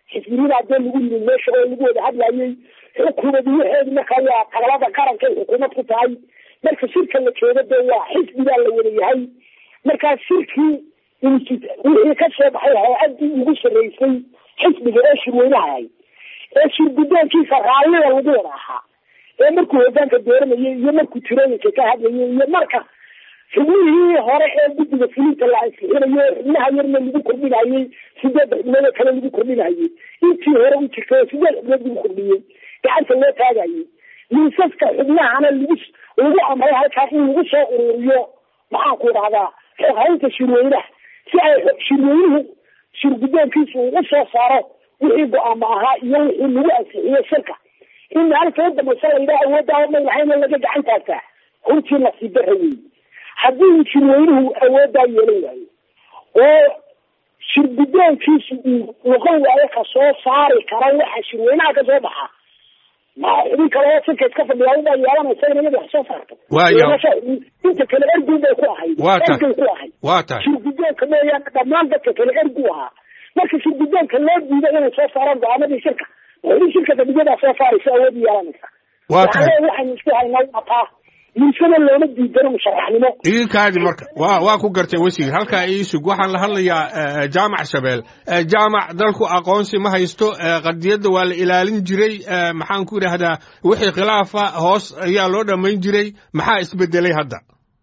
xisbinimaa dee lagu yimid meesha oo lagu wada hadlayay xukuumad waxeedi marka waa tagalada qaranka ay xukuumad ku tahay marka shirka la joogo dee waa xisbigaa la wada yahay markaa shirkii wixii ka soo baxay hay-addii ugu sarreysay xisbiga ee shirweynahay ee shir guddoonkiisa raallida lagu wada ahaa ee markuu hogaanka dooranayay iyo markuu tirooyinka ka hadlayay iyo marka xubnihii hore ee guddiga fulinta la ansixinayo xubnaha yarna lagu kordhinayay sideed xubnood oo kale lagu kordhinayay intii hore u jirtay oo sideed xubnood lagu kordhiyey gacanta loo taagayay miisaska xubnahana lagu lagu amray halkaas in lagu soo ururiyo maxaan ku idhahdaa xoghaynta shirweynaha si ay shirweynuhu shir guddoonkiisa uu u soo saaro wixii go-aamo ahaa iyo wixii lagu ansixiyo shirka in maalinta u dambaysa la yidhaha awooddaa may lahayn in laga gacan taagtaa runtii nasiib darra weeye haddii uu shirweynuhu awooddaa yeelan waayo oo shir guddoonkiisu uu noqon waayo ka soo saari kara waxa shirweynaha ka soo baxa ma xubin kale oo shirka iska fadhiya ubaa yeelanaysa in iyada wax soo saarto Waayo. inta kale ergun bay ku ahayd Waa tahay. ergay ku ahayd waa tahay shir guddoonka mooyaane dhammaan dadka kale ergu ahaa marka shir guddoonka loo diido inay soo saaraan go-aamadii shirka weli shirka fadhiyadaa soo saaraysa awood yeelanaysa waa tahay waxaa waxaynu isku haynaa wataa miisana looma diidano musharaxnimo idinkaadi marka waa waa ku gartay wasiir halkaa iisug waxaan la hadlayaa eh, jaamac shabeel Eh, jaamac dalku aqoonsi ma haysto eh, qadiyadda waa la ilaalin jiray eh, maxaan ku idhaahdaa wixii khilaafa hoos ayaa loo dhammayn jiray maxaa isbedelay hadda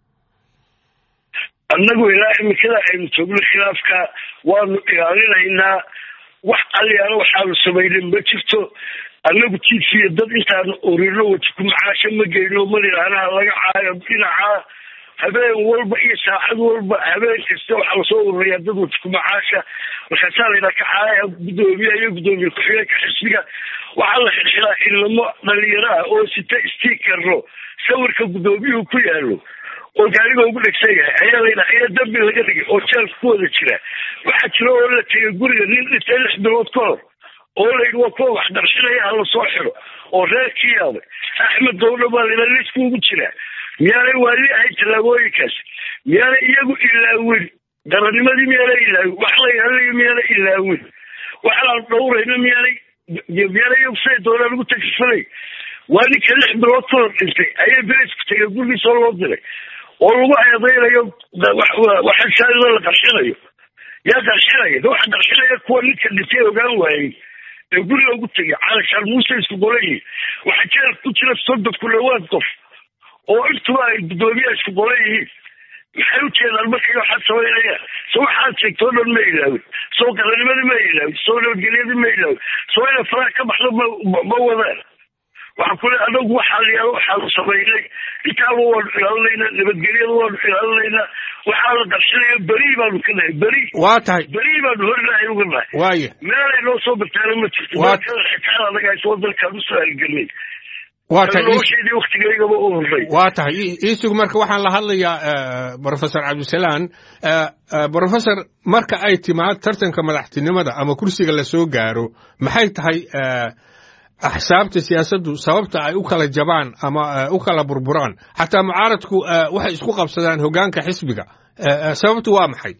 annagu ilaa imikada aynu joogno khilaafka waanu ilaalinaynaa wax aliyaalo waxaanu samaynin ma jirto annagu tiifiya dad intaanu orino wati ku macaasho ma geyno malilaanaha laga caayo dhinacaa habeen walba iyo saacad walba habeen kasta waxaa lasoo ururiyaa dad wati ku macaasha markaasaa laydhaa ka caaya guddoomiyaha iyo guddoomiye ku-xigeenka xisbiga waxaa la xilxilaa ilamo dhalinyaro ah oo sita stiikarno sawirka guddoomiyuhu ku yaalo oo gaariga ugu dhegsan yahay ayaa layidhaha ayaa dambi laga dhigay oo jeelka ku wada jira waxaa jira oo la tegay guriga nin dhintay lix bilood ka hor oo layidhi waa kuwa wax darshanaya hala soo xiro oo reerkii yaabay axmed dowdha baa layidhaha liiska ugu jira miyaanay waali ahayn tallaabooyinkaas miyaanay iyagu ilaawin daranimadii miyaanay ilaawin wax la yaalaya miyaanay ilaawin waxaan dhowrayna miyaanay miyaanay iyagu siday doonaan ugu takifanay waa ninka lix bilood ka hor dhintay ayay beresku tegay gurigiisa oo loo diray oo lagu eedeynayo waxashaadida la qarshinayo yaa qarxinaya waxa qarxinaya kuwa ninka dhintay ogaan waayey ee guriga ugu tegay calashaan muuse isku golayii waxaa jeelka ku jira soddon ku dhawaad qof oo intuba ay guddoomiyaha isku golan yihiin maxay u jeedaan markay waxaad samaynayaan so waxaad sheegtoo dhan ma ilaawin soo qaranimadii ma ilaawin soo nabadgelyadii ma ilaawin soo inay faraha ka baxdo ma ma wadaan waxaa kule anagu waxaa layaalo waxaanu samaynay intaaba waanu ilaalinaynaa nabadgelyada waanu ilaalinaynaa waxaa la qarshinaya beri baanu ka nahay beri waa tahay beri baanu hornahay uga nahay waaye meelay noo soo bartaana ma jirto Waa- markada xitaa anaga hayso dalkaan usoo halgelnay waa tahay ii- nolosheedii waktigaygaba u horray waa tahay ii- iisug marka waxaan la hadlayaa eh, professor cabdisalaan eh, eh, professor marka ay timaad tartanka madaxtinimada ama kursiga la soo gaaro maxay tahay eh, axsaabta siyaasaddu sababta ay u kala jabaan ama eh, u kala burburaan xataa mucaaradku eh, waxay isku qabsadaan hoggaanka xisbiga Eh, eh, sababtu waa maxay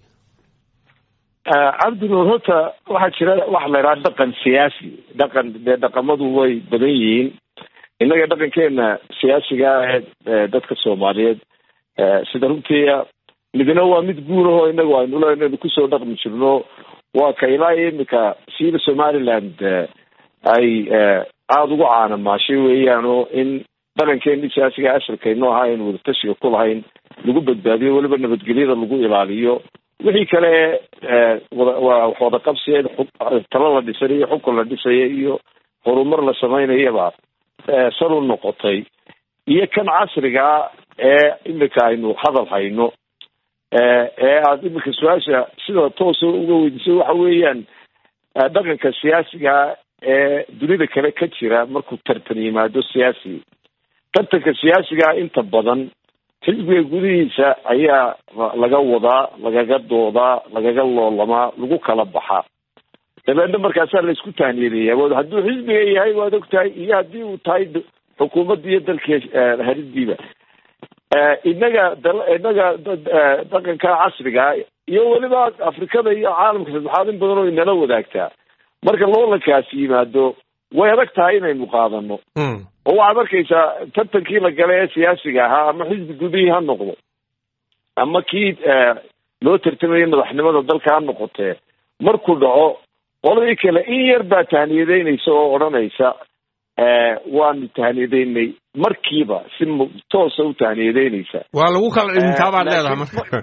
cabdinuur horta waxaa jira waxa la yidhaha dhaqan siyaasi dhaqan dee dhaqamadu way badan yihiin innaga dhaqankeena siyaasiga ah ee dadka soomaaliyeed eh, sida runtii midna waa mid guurahoo inagu aynu leenaynu kusoo dhaqmi jirno waa ka ilaa iyo imika siiba somaliland eh, ay eh, aada ugu caanamaashay weeyaan oo in dhaqankeeni siyaasiga asalkayno ahaa aynu wadatashiga ku lahayn lagu badbaadiyo weliba nabadgelyada lagu ilaaliyo wixii kale eh, wada- waa wax wada qabsiya xu- talo la dhisanayo xukun la dhisaya iyo horumar la samaynayaba eh, sal u noqotay iyo kan casriga ee imika aynu hadal hayno eh, ee aada imika su-aasha sida toosa uga weydiisay waxa weeyaan eh, dhaqanka siyaasiga ee dunida kale ka jira markuu tartan yimaado siyaasi tartanka siyaasiga inta badan xisbiga gudihiisa ayaa laga wadaa lagaga doodaa lagaga loolamaa lagu kala baxaa dabeedna markaasaa la isku tahniyedeeya wa hadduu xisbiga yahay waad ogtahay iyo haddii uu tahay d- xukuumadda iyo dalkii eh, haridiiba Eh, inaga dal- inaga dad- eh, dhaqanka casriga iyo weliba afrikada iyo caalamka saddexaad in badan oo inala wadaagtaa marka loolankaasi yimaado way adag tahay inaynu qaadano oo waxaad arkaysaa tartankii la galay ee siyaasiga ahaa ama xisbi gudihii ha noqdo ama kii loo tartamayay madaxnimada dalka ha noqotee markuu dhaco qoladii kale in yar baa tahniyadeynaysa oo odhanaysa waanu tahniyadeynay markiiba si toosa u tahniyadeynaysa waa lagu kala dhintaa baad leedahay marka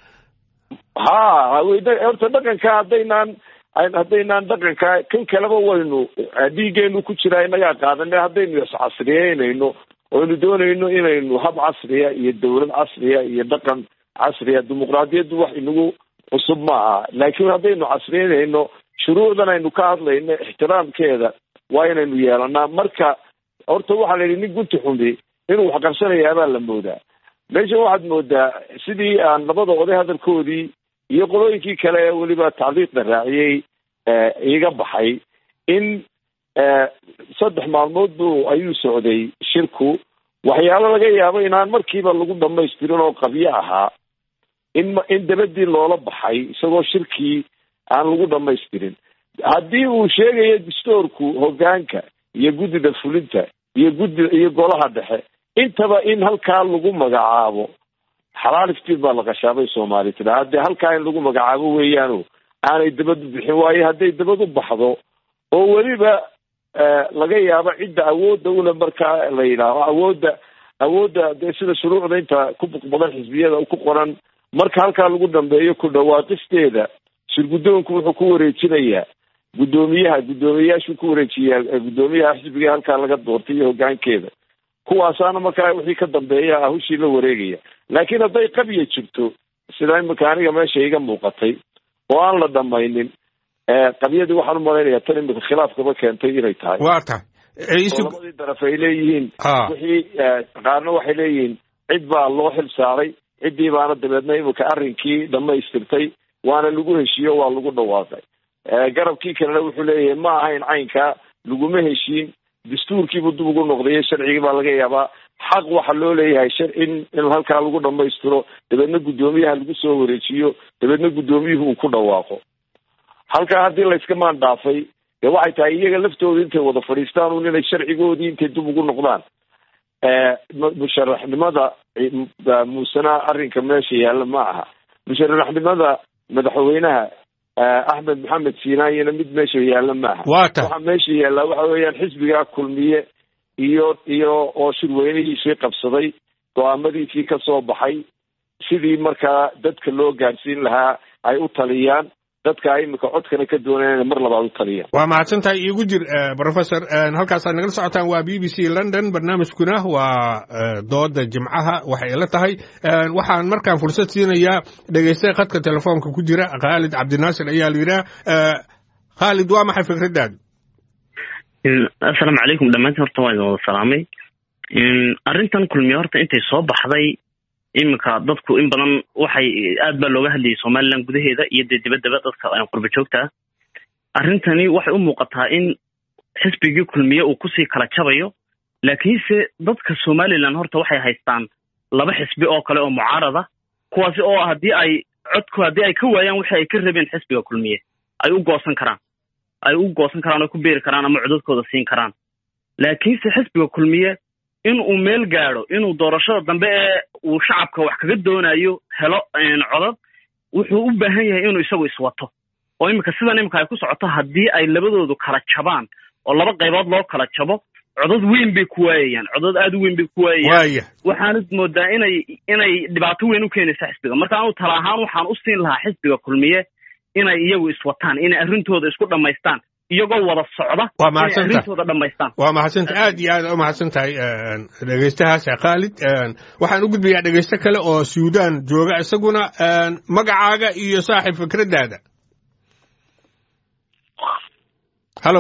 ha horta dhaqanka haddaynaan haddaynaan dhaqanka kan kaleba waynu dhiigeenu ku jiraa inagaa qaadane haddaynu iscasriyeynayno oynu doonayno inaynu hab casriya iyo dawlad casriya iyo dhaqan casriya dimuqraadiyaddu wax inagu cusub ma aha laakiin haddaynu casriyeynayno shuruucdan aynu ka hadlayno ixtiraamkeeda waa inaynu yeelanaa marka horta waxaa la yidhi nin gunti xumi inuu wax qarsanayaabaa la moodaa meeshan waxaad moodaa sidii aan labada oday hadalkoodii iyo qolooyinkii kale ee weliba tacliiqda raaciyey iga baxay in saddex maalmood bu ayuu socday shirku waxyaalo laga yaabo inaan markiiba lagu dhamaystirin oo qabyo ahaa in in dabadii loola baxay isagoo shirkii aan lagu dhamaystirin haddii uu sheegayo dastoorku hogaanka iyo guddida fulinta iyo guddi iyo golaha dhexe intaba in halkaa lagu magacaabo xalaal iftiin baa la qashaabay soomaali tira haddee halkaa in lagu magacaabo weeyaano aanay dabad u bixin waayo hadday dabad u baxdo oo weliba laga yaabo cidda awoodda ule markaa la yidhaaho awoodda awoodda dee sida shuruucda inta ku buqbadan xisbiyada ku qoran marka halkaa lagu dambeeyo ku dhawaaqisteeda shirguddoonku wuxuu ku wareejinayaa guddoomiyaha guddoomiyeyaashuu ku wareejiyaa guddoomiyaha xisbiga halkaa laga doortay iyo hogaankeeda kuwaasaana markaa wixii ka dambeeya ahushii la wareegaya laakiin hadday qabya jirto sida imika aniga meesha iga muuqatay oo aan la dhamaynin qabyadii waxaan umalaynaya tan imika khilaafkaba keentay inay tahay waa tahay oo labadii daraf ay leeyihiin wixii qaarna waxay leeyihiin cid baa loo xil saaray ciddii baana dabeedna imika arrinkii dhamaystirtay waana lagu heshiiyo waa lagu dhawaaqay garabkii kalena wuxuu leeyahay ma ahayn caynkaa laguma heshiin dastuurkiibuu dib ugu noqdayo sharcigii baa laga yaabaa xaq waxa loo leeyahay shar in in halkaa lagu dhamaystiro dabeedna guddoomiyaha lagu soo wareejiyo dabeedna guddoomiyuhu uu ku dhawaaqo halkaa haddii layska maan dhaafay dee waxay tahay iyaga laftooda intay wada fadhiistaan un inay sharcigoodii intay dib ugu noqdaan musharaxnimada muusena arrinka meesha yaalla ma aha musharaxnimada madaxweynaha axmed maxamed siinaayina mid meesha yaalla maaha waa tahay waxaa meesha yaallaa waxa weeyaan xisbigaa kulmiye iyo iyo oo shirweynihiisii qabsaday go-aamadiisii ka soo baxay sidii markaa dadka loo gaadhsiin lahaa ay u taliyaan dadka imika codkana ka doonayaan inay mar labaad u taliyaan waa mahadsan tahay iigu jir professor halkaasaad nagala socotaan waa b b c london barnaamijkuna waa dooda jimcaha waxay ila tahay waxaan markaan fursad siinayaa dhegeysta khadka telefoonka ku jira khaalid cabdinaasir ayaa la yidhaha khaalid waa maxay fikraddaada assalaamu calaykum dhammaantiin horta waa idin wada salaamay arrintan kulmiye horta intay soo baxday iminka dadku in badan waxay aad baa looga hadlayay somalilan gudaheeda iyo dee dibadaba dadka qurba joogta arrintani waxay u muuqataa in xisbigii kulmiye uu kusii kala jabayo laakiinse dadka somalilan horta waxay haystaan laba xisbi oo kale oo mucaarada kuwaasi oo haddii ay codku haddii ay ka waayaan wixii ay ka rabeen xisbiga kulmiye ay u goosan karaan ay u goosan karaan oo ku beeri karaan ama codadkooda siin karaan laakiinse xisbiga kulmiye in uu meel gaadho inuu doorashada dambe ee uu shacabka wax kaga doonayo helo codad wuxuu u baahan yahay inuu isagu iswato oo iminka sidan iminka ay ku socoto haddii ay labadoodu kala jabaan oo laba qaybood loo kala jabo codad weyn bay ku waayayaan codad aad u weyn bay ku waayayaan waxaanad moodaa inay inay dhibaato weyn u keenaysa xisbiga marka anu tala ahaan waxaan u siin lahaa xisbiga kulmiye inay iyagu iswataan inay arrintooda isku dhammaystaan iyagoo wada socda waa inay arrintooda dhammaystaan waa mahadsanta aad iyo aad u mahadsan tahay dhegeystahaas khaalid waxaan u gudbayaa dhegeysto kale oo suudaan jooga isaguna magacaaga iyo saaxib fikraddaada hallo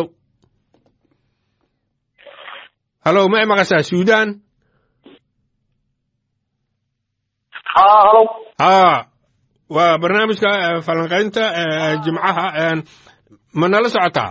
hallo ma i maqashaa suudaan ha hallo ha waa barnaamijka falanqaynta jimcaha ma nala socotaa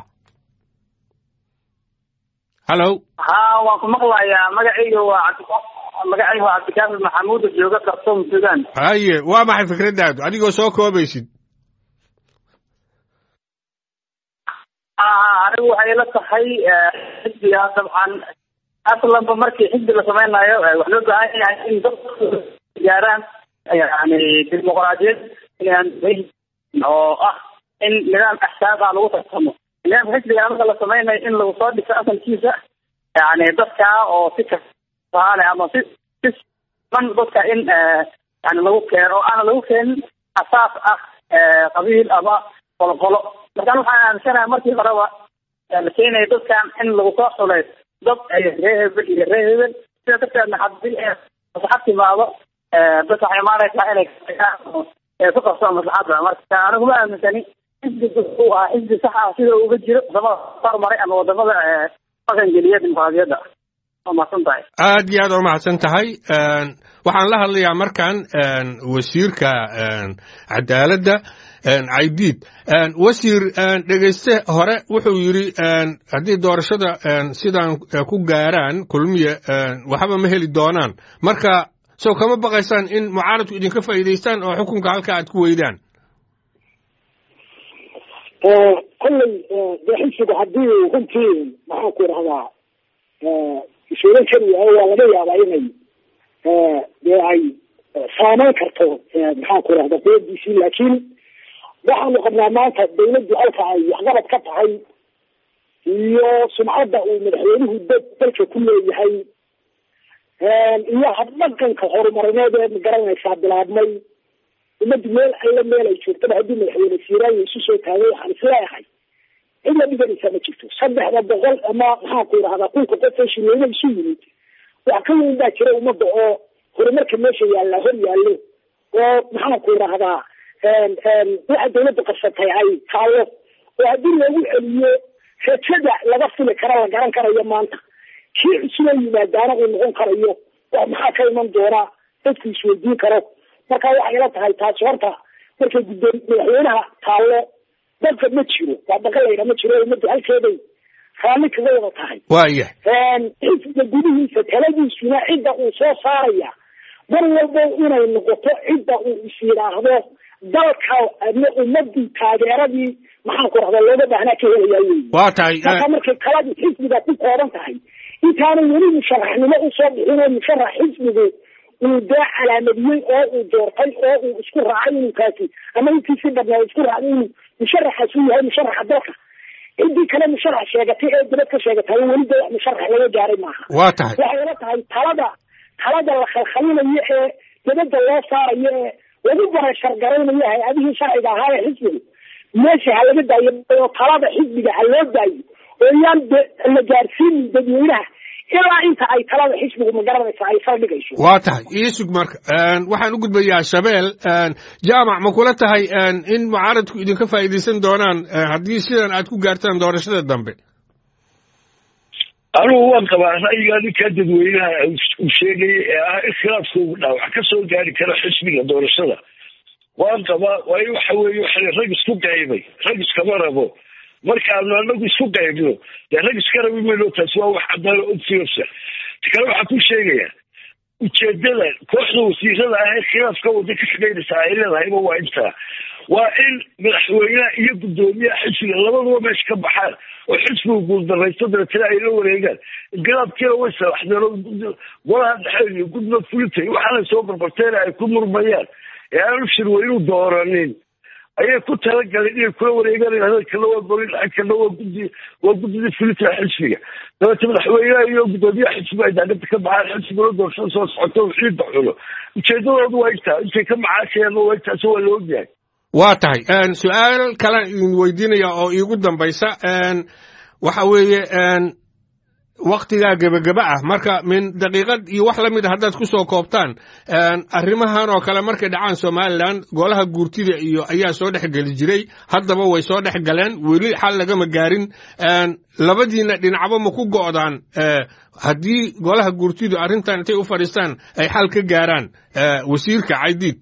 hallo ha waan ku maqlayaa magacayga waa magacayga waa cabdikaafir maxamuud oo jooga khartoum sudan haye waa maxay fikraddaadu adigoo soo koobaysid anigu waxay ila tahay xisbiga dabcan aslanba markii xisbi la samaynayo wax loo baahan yahay in dadku gaaraan yani dimuqraadiyad oo ah in nidaam axsaaba lagu tartamo nidaamka xisbiga marka la samaynayo in lagu soo dhiso asalkiisa yani dadka oo si kasaale ama si si man dadka in yani lagu keeno oo aana lagu keenin asaas ah qabiil ama qoloqolo markaan waxaan aaminsanahay markii horeba la keenaya dadkan in lagu soo xulay dad ree hebel iyo ree hebel sida darteedna hadii maslaxad timaado dadka waxay imaanaysaa inay ku qabsaan maslaxadda marka anigu ma aaminsani xisbiga uu ah xisbi sax ah sida uga jiro wadamada hormaray ama wadamada dhaqangeliya dimuqraadiyadda waa mahadsan tahay aad iyo aad waa mahadsan tahay waxaan la hadlayaa markan wasiirka cadaaladda caydiid wasiir dhegeyste hore wuxuu yidhi haddii doorashada sidaan ku gaaraan kulmiye waxba ma heli doonaan marka sow kama baqaysaan in mucaaradku idinka faa'iidaystaan oo xukunka halka aad ku weydaan kolley dee xisbiga haddii runtii maxaan ku idhahdaa isuulan kari waayo waa laga yaabaa inay dee ay saameyn karto maxaan ku idhahda quwadiisii laakiin waxaanu qabnaa maanta dawladdu halka ay waxqabad ka tahay iyo sumcadda uu madaxweynuhu da dalka ku leeyahay iyo habdhaqanka horumarineed ee magaranaysaa bilaabmay ummaddu meel alla meel ay joogtaba haddii madaxweyne siiraayo isu soo taagay waxaan isleeyahay cid la dhiganaysaa ma jirto saddexda boqol ama maxaan ku idhahdaa kunka qof ee shirweyne isu yimid wax ka weyn baa jira ummadda oo horumarka meesha yaalla hor yaallo oo maxaan ku idhahdaa waxa dawladda qabsatay ay taallo oo haddii loogu celiyo rajada laga fili kara la garan karayo maanta kii cusuboo yimaadaana uu noqon karayo wax maxaa ka iman doonaa dadku isweydiin karo marka waxay ila tahay taasi horta markay guddoon madaxweynaha taallo dadka ma jiro waa baqalayna ma jiro ummaddu halkeeday raalli kaga wada tahay waaya xisbiga gudihiisa taladiisuna cidda uu soo saaraya mar walba inay noqoto cidda uu is yidhaahdo dalka ama ummadii taageeradii maxaan ku rahda looga baahnaa ka helayaa wey waa tahay marka markay taladii xisbiga ku kooban tahay intaanay weli musharaxnimo usoo bixin oo musharax xisbigu uu dee calaamadiyey oo uu doortay oo uu isku raacay inuu kaasi ama intiisi badnaa isku raacday inuu musharaxaas uu yahay musharaxa dalka ciddii kale musharax sheegatay ee dibad ka sheegatay weli dee wax musharax laga gaaray maaha waa tahay waxay ila tahay talada talada la khalkhalinayo ee dibadda loo saarayo ee lagu barashar garaynayo hay-adihii sharciga ahaa ee xisbiga meesha ha laga daayo oo talada xisbiga ha loo daayo oo yaan de la gaarsiinin dadweynaha ilaa inta ay talada xisbigu magaranaysa ay saldhigayso waa tahay ii sug marka waxaan u gudbayaa shabeel jaamac ma kula tahay in mucaaradku idinka faa'iidaysan doonaan haddii sidan aad ku gaartaan doorashada dambe anigu waan qabaa ra'yigaa ninkaa dadweynaha uu sheegayay ee ah iskhilaafka ugu dhaa wax ka soo gaari kara xisbiga doorashada waan qabaa waayo waxa weeye waxa rag isku qaybay rag iskama rabo markaanu anagu isku qaybno dee rag iska rabi mayno taasi waa wax cadaan obsiyobsa kale waxaa ku sheegaya ujeedada kooxda wasiirada ah ee khilaafka wada ka shaqaynaysa ay leedahayba waa intaa waa in madaxweynaha iyo guddoomiyaha xisbiga labaduba meesha ka baxaan oo xisbiga guuldaraysto dabeetana ay la wareegaan inqilaabkiina way salaxdeen oo golaha dhexe iyo gudba fulintay waxaanay soo barbarteen ay ku murmayaan ee aanu shirweynu dooranin ayay ku talagaleen inay kula wareegaan hadalkana waa golin lacagkana waa guddi waa guddida fulinta xisbiga dabeete madaxweynaha iyo guddoomiyaha xisbiga ay daacadda ka baxaan xisbiguna doorashada soo socoto ciidda xulo ujeedadoodu waa intaa intay ka macaashayaan waa intaasi waa la ogyahay waa tahay su-aal kalaan idin weydiinaya oo iigu dambaysa waxa weeye waktigaa gebageba ah marka min daqiiqad iyo wax la mid a haddaad ku soo koobtaan arrimahan oo kale markay dhacaan somalilan golaha guurtida iyo ayaa soo dhex geli jiray haddaba way soo dhex galeen weli xal lagama gaarin labadiina dhinacba ma ku go'daan haddii golaha guurtidu arrintan intay u fadhiistaan ay xal ka gaaraan wasiirka caydiid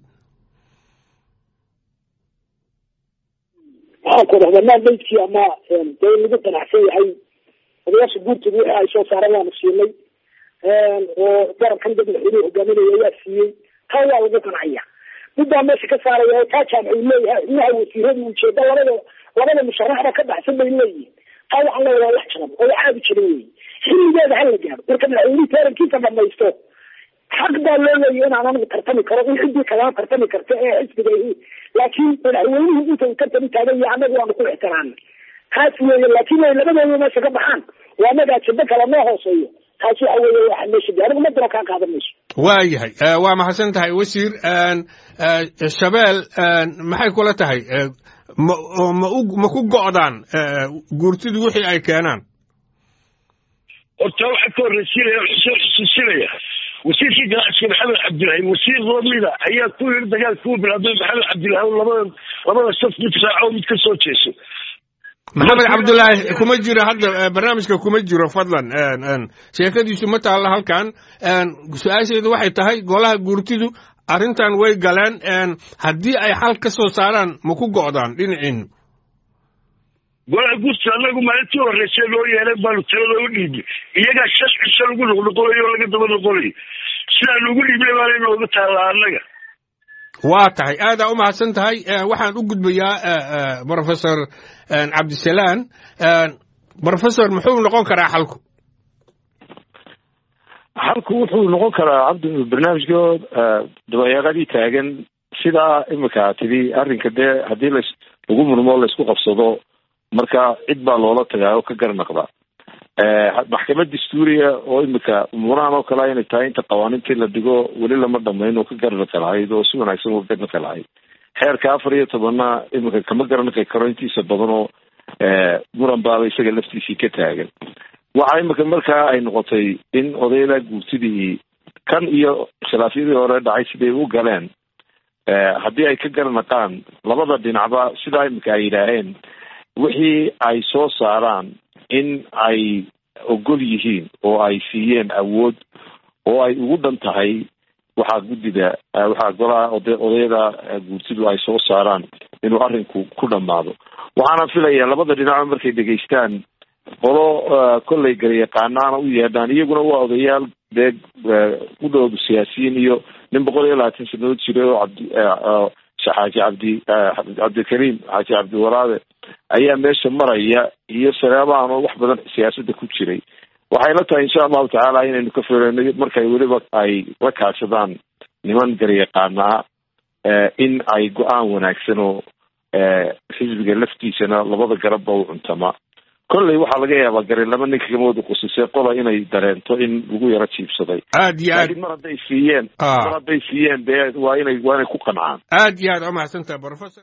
waxaan ku dhahdaa maandaydkii ama dee lagu qanacsan yahay odayaasha guurtooda wixii ay soo saareen waanu siinay oo garabkan dad madaxweynuhu hogaaminaya ayaa siiyey taa waa lagu qancaya midbaa meesha ka saaraya oo taa jaamc uu leeyahay xubnaha wasiiradu ujeeda labada labada musharaxda ka baxsan bay leeyihin taa waxaan leeyahay waa wax jaban oo wax aadi jiran wey xilligeeda hala gaaro marka madaxweynihi tarankiisa dhamaysto xaq baa loo leeyahy inaan anigu tartami karo in ciddii kalama tartami karta ee xisbiga laakiin madaxweynuhu inta uu tartami taagan yahay annagu waanu ku ixtiraamna taas weeye laakiin way labadooda meesha ka baxaan waa anagaa jiddo kale noo hooseeyo taas waxa weeye waxa meesha gaar anigu madano kaa qaadan mayso waayahay waa mahadsan tahay wasiir shabeel maxay kula tahay ma ma u ma ku go'daan guurtidu wixii ay keenaan horta waxaa ka horreysiinaya xuseen xusuusinaya wasiirkii ganacsiga maxamed cabdilaahi wasiir lamida ayaa ku yiri dagaalka u bilaabay maxamed cabdilaahi labada labada saf mid raaco mid ka soo jeeso maxamed cabdulaahi kuma jiro hadda barnaamijka kuma jiro fadlan sheekadiisu ma taalla halkan su-aasheedu waxay tahay golaha guurtidu arrintan way galeen haddii ay xal ka soo saaraan ma ku go'daan dhinaciinu golaha guurta anagu maalintii horreysay loo yeelay baanu tirada u dhiibnay iyagaa shan cisho lagu noqnoqonayo oo laga daba noqonayo sidaan ugu dhiibnay baana inooga taallaa annaga waa tahay aadaa u mahadsan tahay waxaan u gudbayaa professor cabdisalaan professor muxuu noqon karaa xalku xalku wuxuu noqon karaa cabdi barnaamijkood dabayaaqadii taagan sidaa imika tidhi arrinka dee haddii las lagu murmo laysku qabsado marka cid baa loola tagaa oo ka garnaqda maxkamad dastuuriya oo imika munahan oo kale inay tahay inta qawaaniintii la dhigo weli lama dhamayn oo ka garnaqi lahayd oo si wanaagsan uga garnaqi lahayd xeerka afar iyo tobanna imika kama garnaqi karo intiisa badan oo muran baaba isaga laftiisii ka taagan waxa imika markaa ay noqotay in odayla guurtidii kan iyo khilaafyadii hore dhacay siday u galeen haddii ay ka garnaqaan labada dhinacba sidaa imika ay yidhaaheen wixii ay soo saaraan in ay ogol yihiin oo ay siiyeen awood oo ay ugu dhan tahay waxaa guddida waxaa golaha odayada guurtidu ay soo saaraan inuu arrinku ku dhammaado waxaana filaya labada dhinaco markay dhegaystaan qolo kollay galyaqaanaana u yeedhaan iyaguna waa odayaal dee u dhowdu siyaasiyiin iyo nin boqol iyo labaatan sanadood jiray oo cabdi xaaji cabdi cabdikariim xaaji cabdiwaraade ayaa meesha maraya iyo salaamaan oo wax badan siyaasadda ku jiray waxay la tahay insha allahu tacaala inaynu ka fiirino markay weliba ay la kaashadaan niman garyaqaanaa in ay go-aan wanaagsan oo xisbiga laftiisana labada garabba u cuntama kolley waxaa laga yaabaa gari laba ninka kamooda qusisay qola inay dareento in lagu yaro jiibsaday aad iyo aad laakiin mar hadday siiyeen mar hadday siiyeen dee waa inay waa inay ku qancaan aad iyo aad umahadsantaha professor